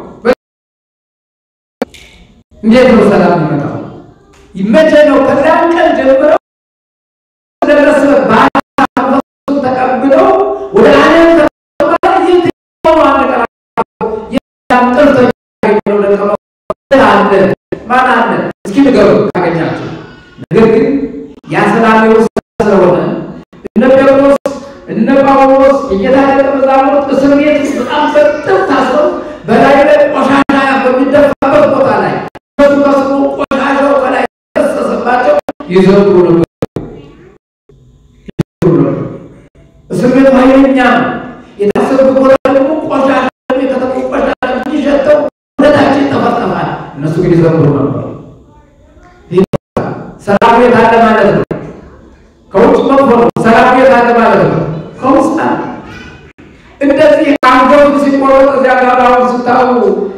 እንዴት ነው ሰላም ይመጣው? ይመቸ ነው። ከዚያም ቀን ጀምረው ደረሰ ባሱ ተቀብለው ወደ ዓለም ተቀበለ የትኛው አንቀራ ያንጠር ተቀበለው ለቀመ አለ ማን አለ እስኪ ንገሩ ታገኛችሁ። ነገር ግን ያ ሰላም የውስጥ ስለሆነ እነ ጴጥሮስ እነ ጳውሎስ የጌታ ደቀ መዛሙርት እስር ቤት በጣም በጥፍ ታስረው በላይ ላይ ቆሻሻ በሚደፋበት ቦታ ላይ እነሱ ከስሩ ቆሻሻው ከላይ ፈሰሰባቸው ይዘምሩ ነበር። እስር ቤቱ ኃይለኛ ነው። የታሰሩት ቦታ ደግሞ ቆሻሻ የከተሙ ቆሻሻ እንዲሸተው ሁለታችን ተፈጠፋል። እነሱ ግን ይዘምሩ ነበር። ሰላም የት አለ ማለት ነው። ከውጭ መጥፎ ነው። ሰላም የት አለ ማለት ነው። ከውስጥ አለ። እንደዚህ አንገቱ ሲቆረጥ እዚያ ጋር አሁን ስታዩ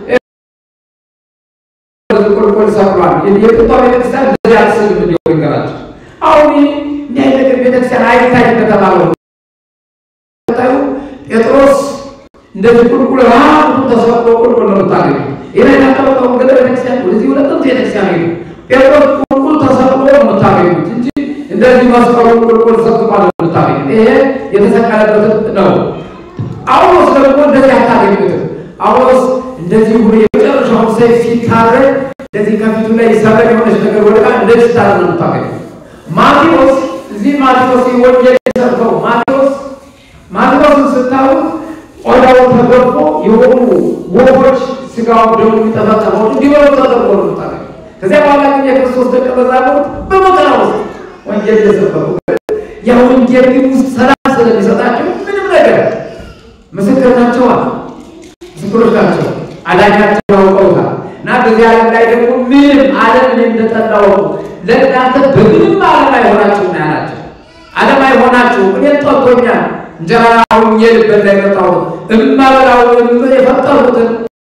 ቁልቁል ሰብሯል። የጥንቷ ቤተክርስቲያን እንደዚህ አስብም እንዲሆን ይገራቸው። አሁን እንዲህ አይነት ነገር ቤተክርስቲያን አይታይ ከተባለው ታዩ ጴጥሮስ እንደዚህ ቁልቁል ራሱ ተሰብሮ ቁልቁል ነው የምታገኙ። ይህ የተቀመጠው ገጠር ቤተክርስቲያን ወደዚህ ወደ ጥንት ቤተክርስቲያን ሄዱ። ጴጥሮስ ቁልቁል ተሰብሮ ነው የምታገኙት እንጂ እንደዚህ መስቀሉ ቁልቁል ሰብቋ ነው የምታገኙት። ይሄ የተሰቀለበት ነው። ጳውሎስ ደግሞ እንደዚህ አታገኙትም። ጳውሎስ እንደዚህ ሁሉ የመጨረሻውን ሰይፍ ሲታረድ እንደዚህ ከፊቱ ላይ ሰበር የሆነች ነገር ወደቃ እንደዚህ ስታረድ ነው የምታገኙት። ማቴዎስ እዚህ ማቴዎስ ወንጌል የሰብከው ማቴዎስ ማቴዎስን ስታዩት ቆዳው ተገፎ የሆኑ ወፎች ስጋው ደሙ የሚጠፈጠፈው እንዲበሉ ተደርጎ ነው የምታገኙት። ከዚያ በኋላ ግን የክርስቶስ ደቀ መዛሙርት በመከራ ውስጥ ወንጌል እየሰበኩ ያ ወንጌል ግን ውስጥ ሰላም ስለሚሰጣቸው ምንም ነገር ምስክር ናቸዋል። ምስክሮች ናቸው። አዳኛቸው ያውቀውታል። እና በዚህ ዓለም ላይ ደግሞ ምንም ዓለም እኔ እንደጠላው ለእናንተ በምንም ዓለም አይሆናችሁ ነው ያላቸው። ዓለም አይሆናችሁ እኔን ጠልቶኛል። እንጀራ ሁኜ ልበላ የመጣሁት እማበላውን የፈጠሩትን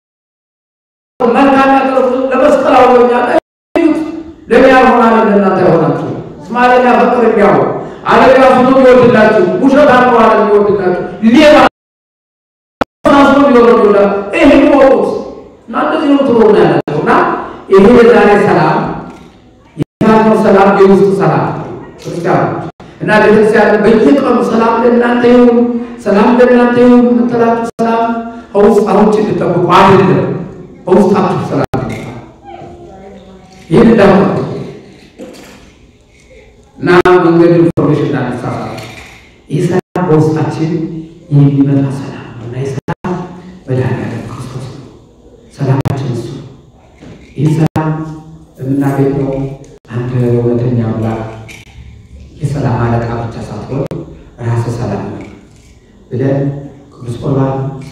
መልካም ያቀርቡትን ለመስቀል አውሎኛል። ለእኔ ያልሆናል ለእናንተ አይሆናችሁ። እስማኤል ያፈቅር የሚያው ዓለም ራሱ ነው የሚወድላችሁ። ውሸት ነው ዓለም የሚወድላችሁ ሌባ ሳስሮ የሚወረዱላ ይህን ወቁት እና እንደዚህ ነው ትሎ ነው ያላቸው እና ይሄ የዛሬ ሰላም የታነው ሰላም የውስጥ ሰላም ክርስቲያኖች እና ቤተክርስቲያን በየቀኑ ሰላም ለእናንተ ይሁን፣ ሰላም ለእናንተ ይሁን የምትላችሁ ሰላም ከውስጣችሁ እንድጠብቁ አይደለም፣ ከውስጣችሁ ሰላም ይህን እንዳሁ እና መንገድ ኢንፎርሜሽን እንዳነሳሳ ይህ ሰላም በውስጣችን የሚመጣ ሰላም ነው እና ይህ ሰላም መድኃኒዓለም ክርስቶስ ነው። ሰላማችን እሱ ይህ ሰላም የምናገኘው አንድ እውነተኛ አምላክ የሰላም አለቃ ብቻ ሳትሆን ራስ ሰላም ነው ብለን ቅዱስ ቁርባን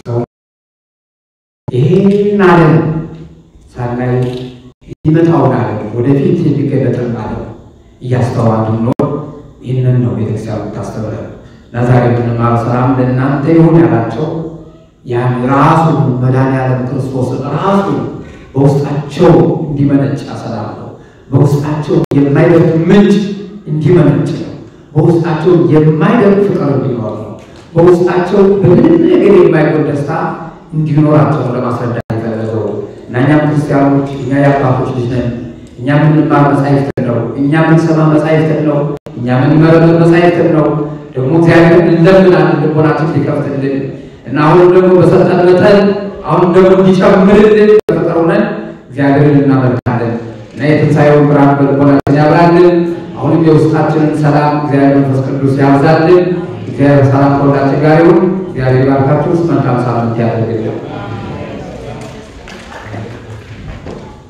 ይህን ዓለም ሳናይ የሚመጣውን ዓለም ወደፊት የሚገለጥን ዓለም እያስተዋሉ ኖር ይህንን ነው ቤተክርስቲያን የምታስተምረን እና ዛሬ የምንማረው ሰላም ለእናንተ ይሁን ያላቸው ያን ራሱ መድኃኒዓለም ክርስቶስ ራሱ በውስጣቸው እንዲመነጭ ሰላም ነው። በውስጣቸው የማይደርግ ምንጭ እንዲመነጭ ነው። በውስጣቸው የማይደርግ ፍቅር እንዲኖር ነው። በውስጣቸው በምንም ነገር የማይጎል ደስታ እንዲኖራቸው ለማስረዳት የፈለገው እና እኛም ክርስቲያኖች እኛ የአባቶች ልጅ ነን። እኛ የምንማር መጻሕፍትን ነው። እኛ የምንሰማ መጻሕፍትን ነው። እኛ የምንመረምር መጻሕፍትን ነው። ደግሞ እግዚአብሔር እንለምናለን ልቦናችን ሊከፍትልን እና አሁን ደግሞ በሰጠን መጠን አሁን ደግሞ እንዲጨምርልን ተፈጠሩነን እግዚአብሔርን እናመልካለን እና የትንሣኤውን ብርሃን በልቦናችን ያብራልን። አሁንም የውስጣችንን ሰላም እግዚአብሔር መንፈስ ቅዱስ ያብዛልን። እግዚአብሔር ሰላም ከሁላችን ጋር ይሁን። እግዚአብሔር ባርካችሁ። መልካም ሳምንት ያደርግልን።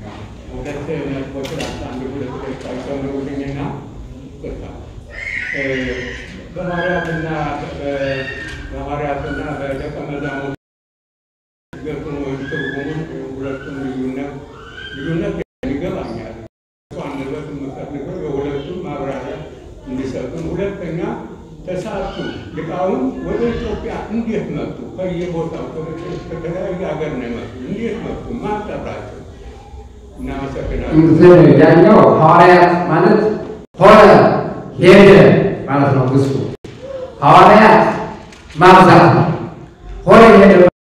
በሐዋርያትና በሐዋርያትና በደቀ መዛሙርት ገቱን ወይም ትርጉሙን ሁለቱም ልዩነት ልዩነት ይገባኛል። አንበት የምፈልገው የሁለቱም ማብራሪያ እንዲሰጡን። ሁለተኛ ተሳቱ ሊቃውንት ወደ ኢትዮጵያ እንዴት መጡ? ከየቦታው ከተለያዩ ሀገር ነው የመጡ። እንዴት መጡ? ማን ጠራቸው? እናመሰግናለን። ያኛው ሐዋርያት ማለት ሆነ ሄደ ማለት ነው። ግሱ ሐዋርያት ማብዛት ነው። ሆነ ሄደ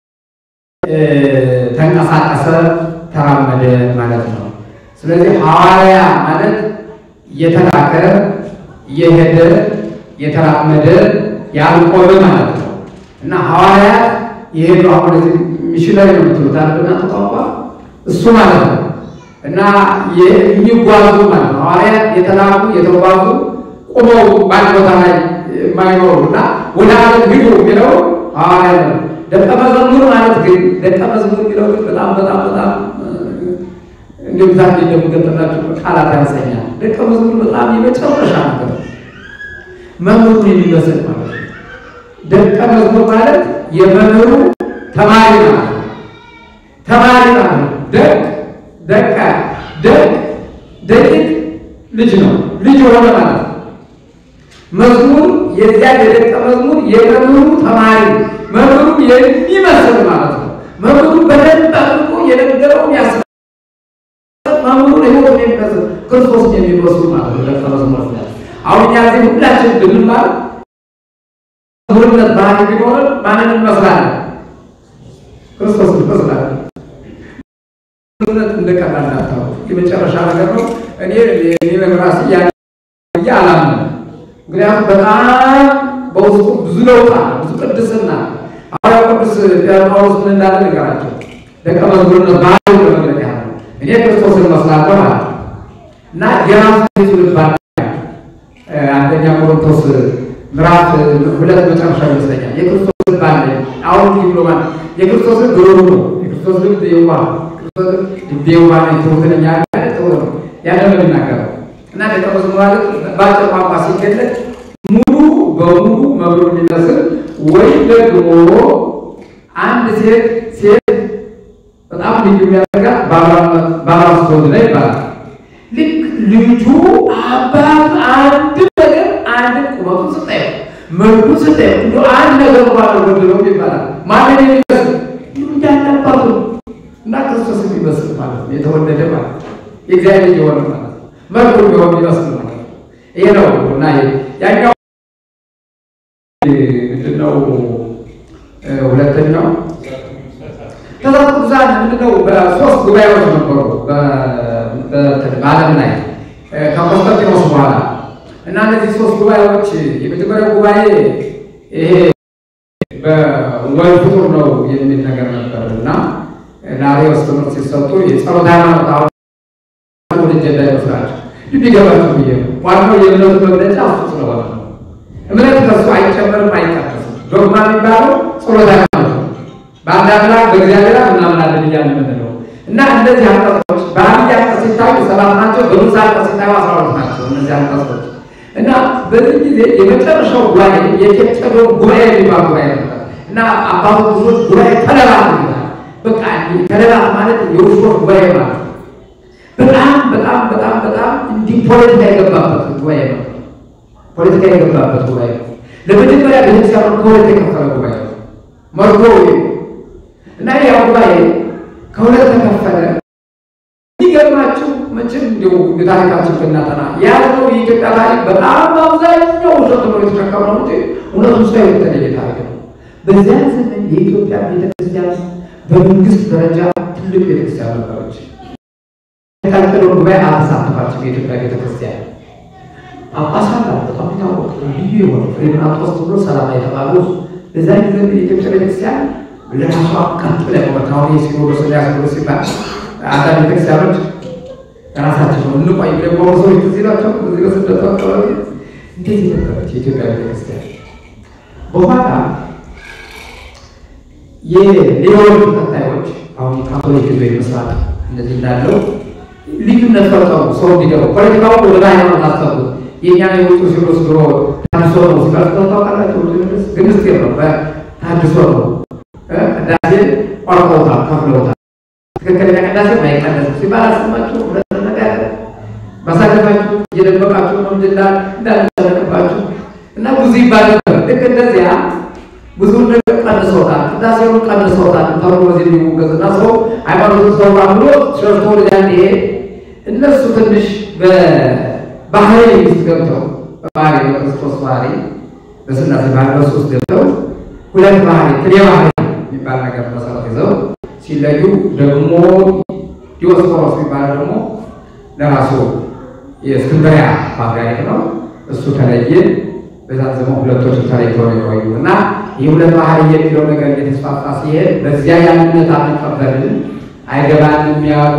ተንቀሳቀሰ፣ ተራመደ ማለት ነው። ስለዚህ ሐዋርያ ማለት የተላከ የሄደ የተራመደ ያልቆመ ማለት ነው እና ሐዋርያት የሄዱ አሁን ሚሽነሪ ነው የምትሉት አይደል? እናንተ ቋንቋ እሱ ማለት ነው እና የሚጓዙ ማለት ነው። ሐዋርያት የተላኩ የተጓዙ ቁመው በአንድ ቦታ ላይ የማይኖሩ እና ወደ ዓለም ሂዱ የሚለው ሐዋርያት ነው። ደቀ መዝሙር ማለት ግን ደቀ መዝሙር የሚለው ግን በጣም በጣም በጣም እንዲሁ ዛሬ እንደምገጠላችሁ ቃላት ያንሰኛል። ደቀ መዝሙር በጣም የመጨረሻ ነገር ነው። መምህሩን የሚመስል ማለት ነው። ደቀ መዝሙር ማለት የመምህሩ ተማሪ ማለት ነው። ተማሪ ማለት ነው። ደቅ ደቀ ደቅ ደቂቅ ልጅ ነው። ልጅ ሆነ ማለት ነው። መዝሙር የዚያ የደቀ መዝሙር የመምህሩ ተማሪ መምህሩ የሚመስል ማለት ነው። መምህሩ በደንብ አድርጎ የነገረውን ያስ መምህሩን ህይወት የሚመስል ክርስቶስን የሚመስሉ ማለት ነው። ደቀ መዝሙር አሁን እኛ እዚህ ሁላችን ብንማር መዝሙርነት ባህሪ ቢኖረን ማንን እንመስላለን? ክርስቶስን እንመስላለን። መዝሙርነት እንደቀላል እንዳታው የመጨረሻ ነገር ነው። እኔ እኔ ለራሴ ያ ብዬ አላምንም። ምክንያቱም በጣም በውስጡ ብዙ ለውጥ አለ፣ ብዙ ቅድስና ሐዋርያው ቅዱስ ጳውሎስ ምን እንዳለ ንገራቸው። ደቀ መዝሙርነት ባህሪ ለመግለጥ ያህል እኔ ክርስቶስን እመስላለሁ አለ እና የራሱ ትውልድ አንደኛ ቆሮንቶስ ምዕራፍ ሁለት መጨረሻ ይመስለኛል። የክርስቶስ ልብ አለ አሁን ብሎ ማለት የክርስቶስ ልብ ብሩህ ነው። የክርስቶስ ልብ የዋህ ክርስቶስ ልብ የዋህ ነው። ትሁትነኛ ያለ ጥሩ ነው። ያለ ነው የሚናገረው እና ደቀ መዝሙር ማለት በአጭር ቋንቋ ሲገለጥ ሙሉ በሙሉ መብሩ የሚመስል ወይም ደግሞ አንድ ሴት ሴት በጣም ልዩ የሚያደርጋት ባሏ ስትወልድ ላይ ይባላል። ልክ ልጁ አባት አንድ ነገር አንድ ቁመቱን ስታየው መልኩ ስታየው እንደ አንድ ነገር እንኳን አልጎደለውም ይባላል። ማንን የሚመስል እንዳለ አባቱ እና ክርስቶስ የሚመስል ማለት ነው። የተወለደ ማለት ነው። የእግዚአብሔር ልጅ የሆነ ማለት ነው። መልኩ ቢሆን የሚመስል ማለት ነው። ይሄ ነው እና ያኛው ምንድነው? ሁለተኛው ተዛቱ ቅዱሳን ምንድነው? በሶስት ጉባኤዎች ነበሩ በዓለም ላይ ከቆስጠንጢኖስ በኋላ እና እነዚህ ሶስት ጉባኤዎች የመጀመሪያው ጉባኤ ይሄ በወልድ ፍጡር ነው የሚል ነገር ነበር እና ለአርዮስ ትምህርት ሲሰጡ የጸሎት ሃይማኖት አሁን ወደ ጀዳ ይመስላቸው ቢገባቸው ብዬ ነው። ዋናው የእምነቱ መግለጫ እሱ ስለሆነ ነው። እምነት ከሱ አይጨመርም አይቀነስም። ዶግማ የሚባለው ጸሎት ሃይማኖት ነው። በአንድ አምላክ በእግዚአብሔር እናምናለን እያልን የምንለው እና እነዚህ አንቀጾች በአብይ አንቀጽ ሲታዩ ሰባት ናቸው። በንዑስ አንቀጽ ሲታዩ አስራ ሁለት ናቸው። እነዚህ አንቀጾች እና በዚህ ጊዜ የመጨረሻው ጉባኤ የቄጠዶን ጉባኤ የሚባል ጉባኤ ነበር እና አባቱ ብዙዎች ጉባኤ ተለባት ይላል። በቃ ተለባት ማለት የውሾች ጉባኤ ማለት ነው። በጣም በጣም በጣም በጣም እንዲህ ፖለቲካ የገባበት ጉባኤ ነው። ፖለቲካ የገባበት ጉባኤ ነው። ለመጀመሪያ ቤተክርስቲያኑ ከሁለት የከፈለ ጉባኤ ነው። መርዶ እና ያ ጉባኤ ከሁለት ተከፈለ። የሚገርማችሁ መቼም እንዲሁ የታሪካችን ብናጠና ያለው የኢትዮጵያ ታሪክ በጣም በአብዛኛው ውሸት ነው የተሸከምነው እንጂ እውነቱ ውስጥ የተለየ ታሪክ ነው። በዚያ ዘመን የኢትዮጵያ ቤተክርስቲያን በመንግስት ደረጃ ትልቅ ቤተክርስቲያን ነበረች። የታቀደውን ጉባኤ አልተሳተፋችም። የኢትዮጵያ ቤተክርስቲያን ጳጳሳት በጣም የታወቀ ልዩ የሆነ ፍሬምናጦስ ብሎ ሰላማ የተባሉ በዛ ጊዜ የኢትዮጵያ ቤተክርስቲያን ለራሷ ቀጥ ብላ ቆመች። አሁን የሲኖዶስ እና ሲኖዶስ ሲባል አንዳንድ ቤተክርስቲያኖች ራሳቸው ነው እንቆይ ብለው ቆሞ ሰዎች ትዝ ይላቸው እዚህ በስደቱ አካባቢ እንዴት ነበረች የኢትዮጵያ ቤተክርስቲያን። በኋላ የሌሎች ተከታዮች አሁን የካቶሊክ ህዝብ ይመስላል እንደዚህ እንዳለው ልዩነት ፈጠሩ። ሰው እንዲገባ ፖለቲካውን ወደ ሃይማኖት አስገቡት። የእኛ የውጡ ሲሮስ ድሮ ታድሶ ነው ሲቀርጠው ታውቃላችሁ። ግን ምስጢር ነው። ታድሶ ነው። ቅዳሴ ቆርጠውታል፣ ከፍለውታል። ትክክለኛ ቅዳሴ ማይቀደስ ሲባል አሰማችሁ። ሁለት ነገር ማሳለፋችሁ እየደበቃችሁ ነው እንድላል እንዳልተለቅባችሁ እና ብዙ ይባል ነበር። ልክ እንደዚያ ብዙ ነገር ቀንሶታል፣ ቅዳሴውን ቀንሶታል ተብሎ በዚህ የሚሞገዝና ሰው ሃይማኖቱን ሰው ብሎ ሸርቶ ወደዚያ እንዲሄድ እነሱ ትንሽ በባህሪ ውስጥ ገብተው በባህሪ በክርስቶስ ባህሪ በስላሴ ባህሪ በሱ ውስጥ ገብተው ሁለት ባህሪ ትኔ ባህሪ የሚባል ነገር መሰረት ይዘው ሲለዩ ደግሞ ዲዮስቆሮስ የሚባል ደግሞ ለራሱ የእስክንድርያ ፓትርያርክ ነው። እሱ ተለየ። በዛን ዘመን ሁለቶች ተለይተው ነው የቆዩ እና ይህ ሁለት ባህሪ የሚለው ነገር እየተስፋፋ ሲሄድ በዚያ ያንነት አንቀበልም አይገባንም ያሉ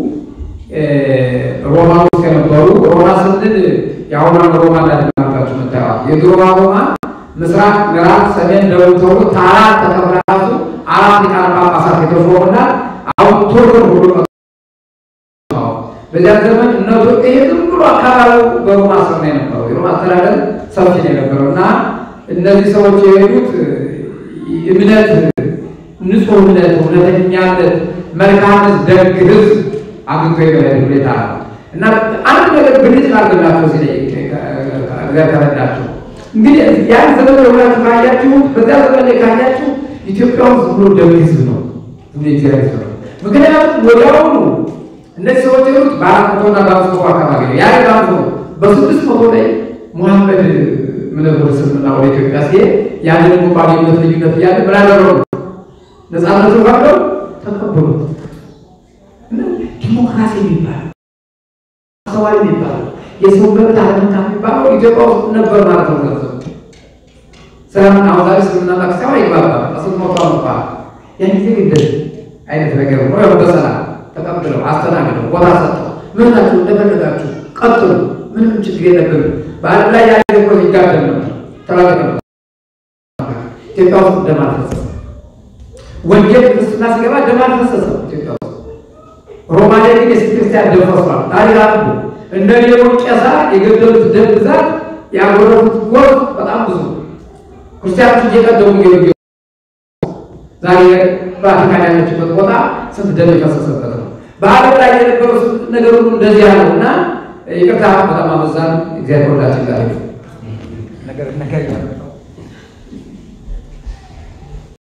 ሮማ ውስጥ የነበሩ ሮማ ስንል የአሁኗን ሮማ እንዳድናባችሁ ምታየዋል። የድሮዋ ሮማ ምስራቅ፣ ምዕራብ፣ ሰሜን፣ ደቡብ ተብሎ ከአራት ተከፍላ ራሱ አራት ሊቃነ ጳጳሳት የተሾሙና አሁን ቱርክን ሁሉ በዚያ ዘመን እነሱ ይሄ ዝም ብሎ አካባቢው በሮማ ስር ነው የነበረው። የሮማ አስተዳደር ሰፊ ነው የነበረው እና እነዚህ ሰዎች የሄዱት እምነት፣ ንጹህ እምነት፣ እውነተኛነት፣ መልካም ደግ ህዝብ አግኝቶ የመሄድ ሁኔታ ነው እና አንድ ነገር ብልጭ ላርግላቸው ሲ እግዚአብሔር ከረዳቸው እንግዲህ ያን ዘመን የሆናችሁ ካያችሁ በዚያ ዘመን ላይ ካያችሁ ኢትዮጵያ ውስጥ ብሎ ደግ ህዝብ ነው እግዚአብሔር ነው። ምክንያቱም ወዲያውኑ እነዚህ ሰዎች የሆኑት በአራት መቶና በአምስት መቶ አካባቢ ነው። ያ ባንኩ በስድስት መቶ ላይ ሙሐመድ ምን ወደ ስልምና ወደ ኢትዮጵያ ሲሄድ ያንን ሙቃቢነት ልዩነት እያለ ምን አደረጉ? ነፃነቱ ፈቅደው ተቀበሉት። ዲሞክራሲ የሚባል አስተዋይ የሚባል የሰው መብት አለመንካ የሚባለው ኢትዮጵያ ውስጥ ነበር ማለት ነው። ገንዘብ ሰላም አሁን ዛሬ እስልምና ታክሲያው አይግባባም በስንት መቶ አመት ያን ጊዜ እንደዚህ አይነት ነገር ነው። ያው በሰላም ተቀብለው አስተናግደው ቦታ ሰጥተው ምናችሁ እንደፈለጋችሁ ቀጥሉ፣ ምንም ችግር የለብንም። በዓለም ላይ ያለ እኮ ይጋደል ነው ተላልቀ ነው። ኢትዮጵያ ውስጥ ደም አልፈሰሰም። ወንጌል ክርስትና ሲገባ ደም አልፈሰሰም ኢትዮጵያ ውስጥ። ሮማ ላይ ግን የቤተ ክርስቲያን ደም ፈሷል። ታሪክ አሉ። እንደ ሌሎች ቄሳ የገደሉት ደም ብዛት ያጎረፉት ጎርፍ በጣም ብዙ ክርስቲያኖች እየቀደሙ እየወጌ ዛሬ ቫቲካን ያለችበት ቦታ ስንት ደም የፈሰሰበት ነው። በዓለም ላይ የነበረው ነገር ሁሉ እንደዚህ ያለው እና ይቅርታ በጣም አበዛን። እግዚአብሔር ሁላችን ጋር ነገር ነገር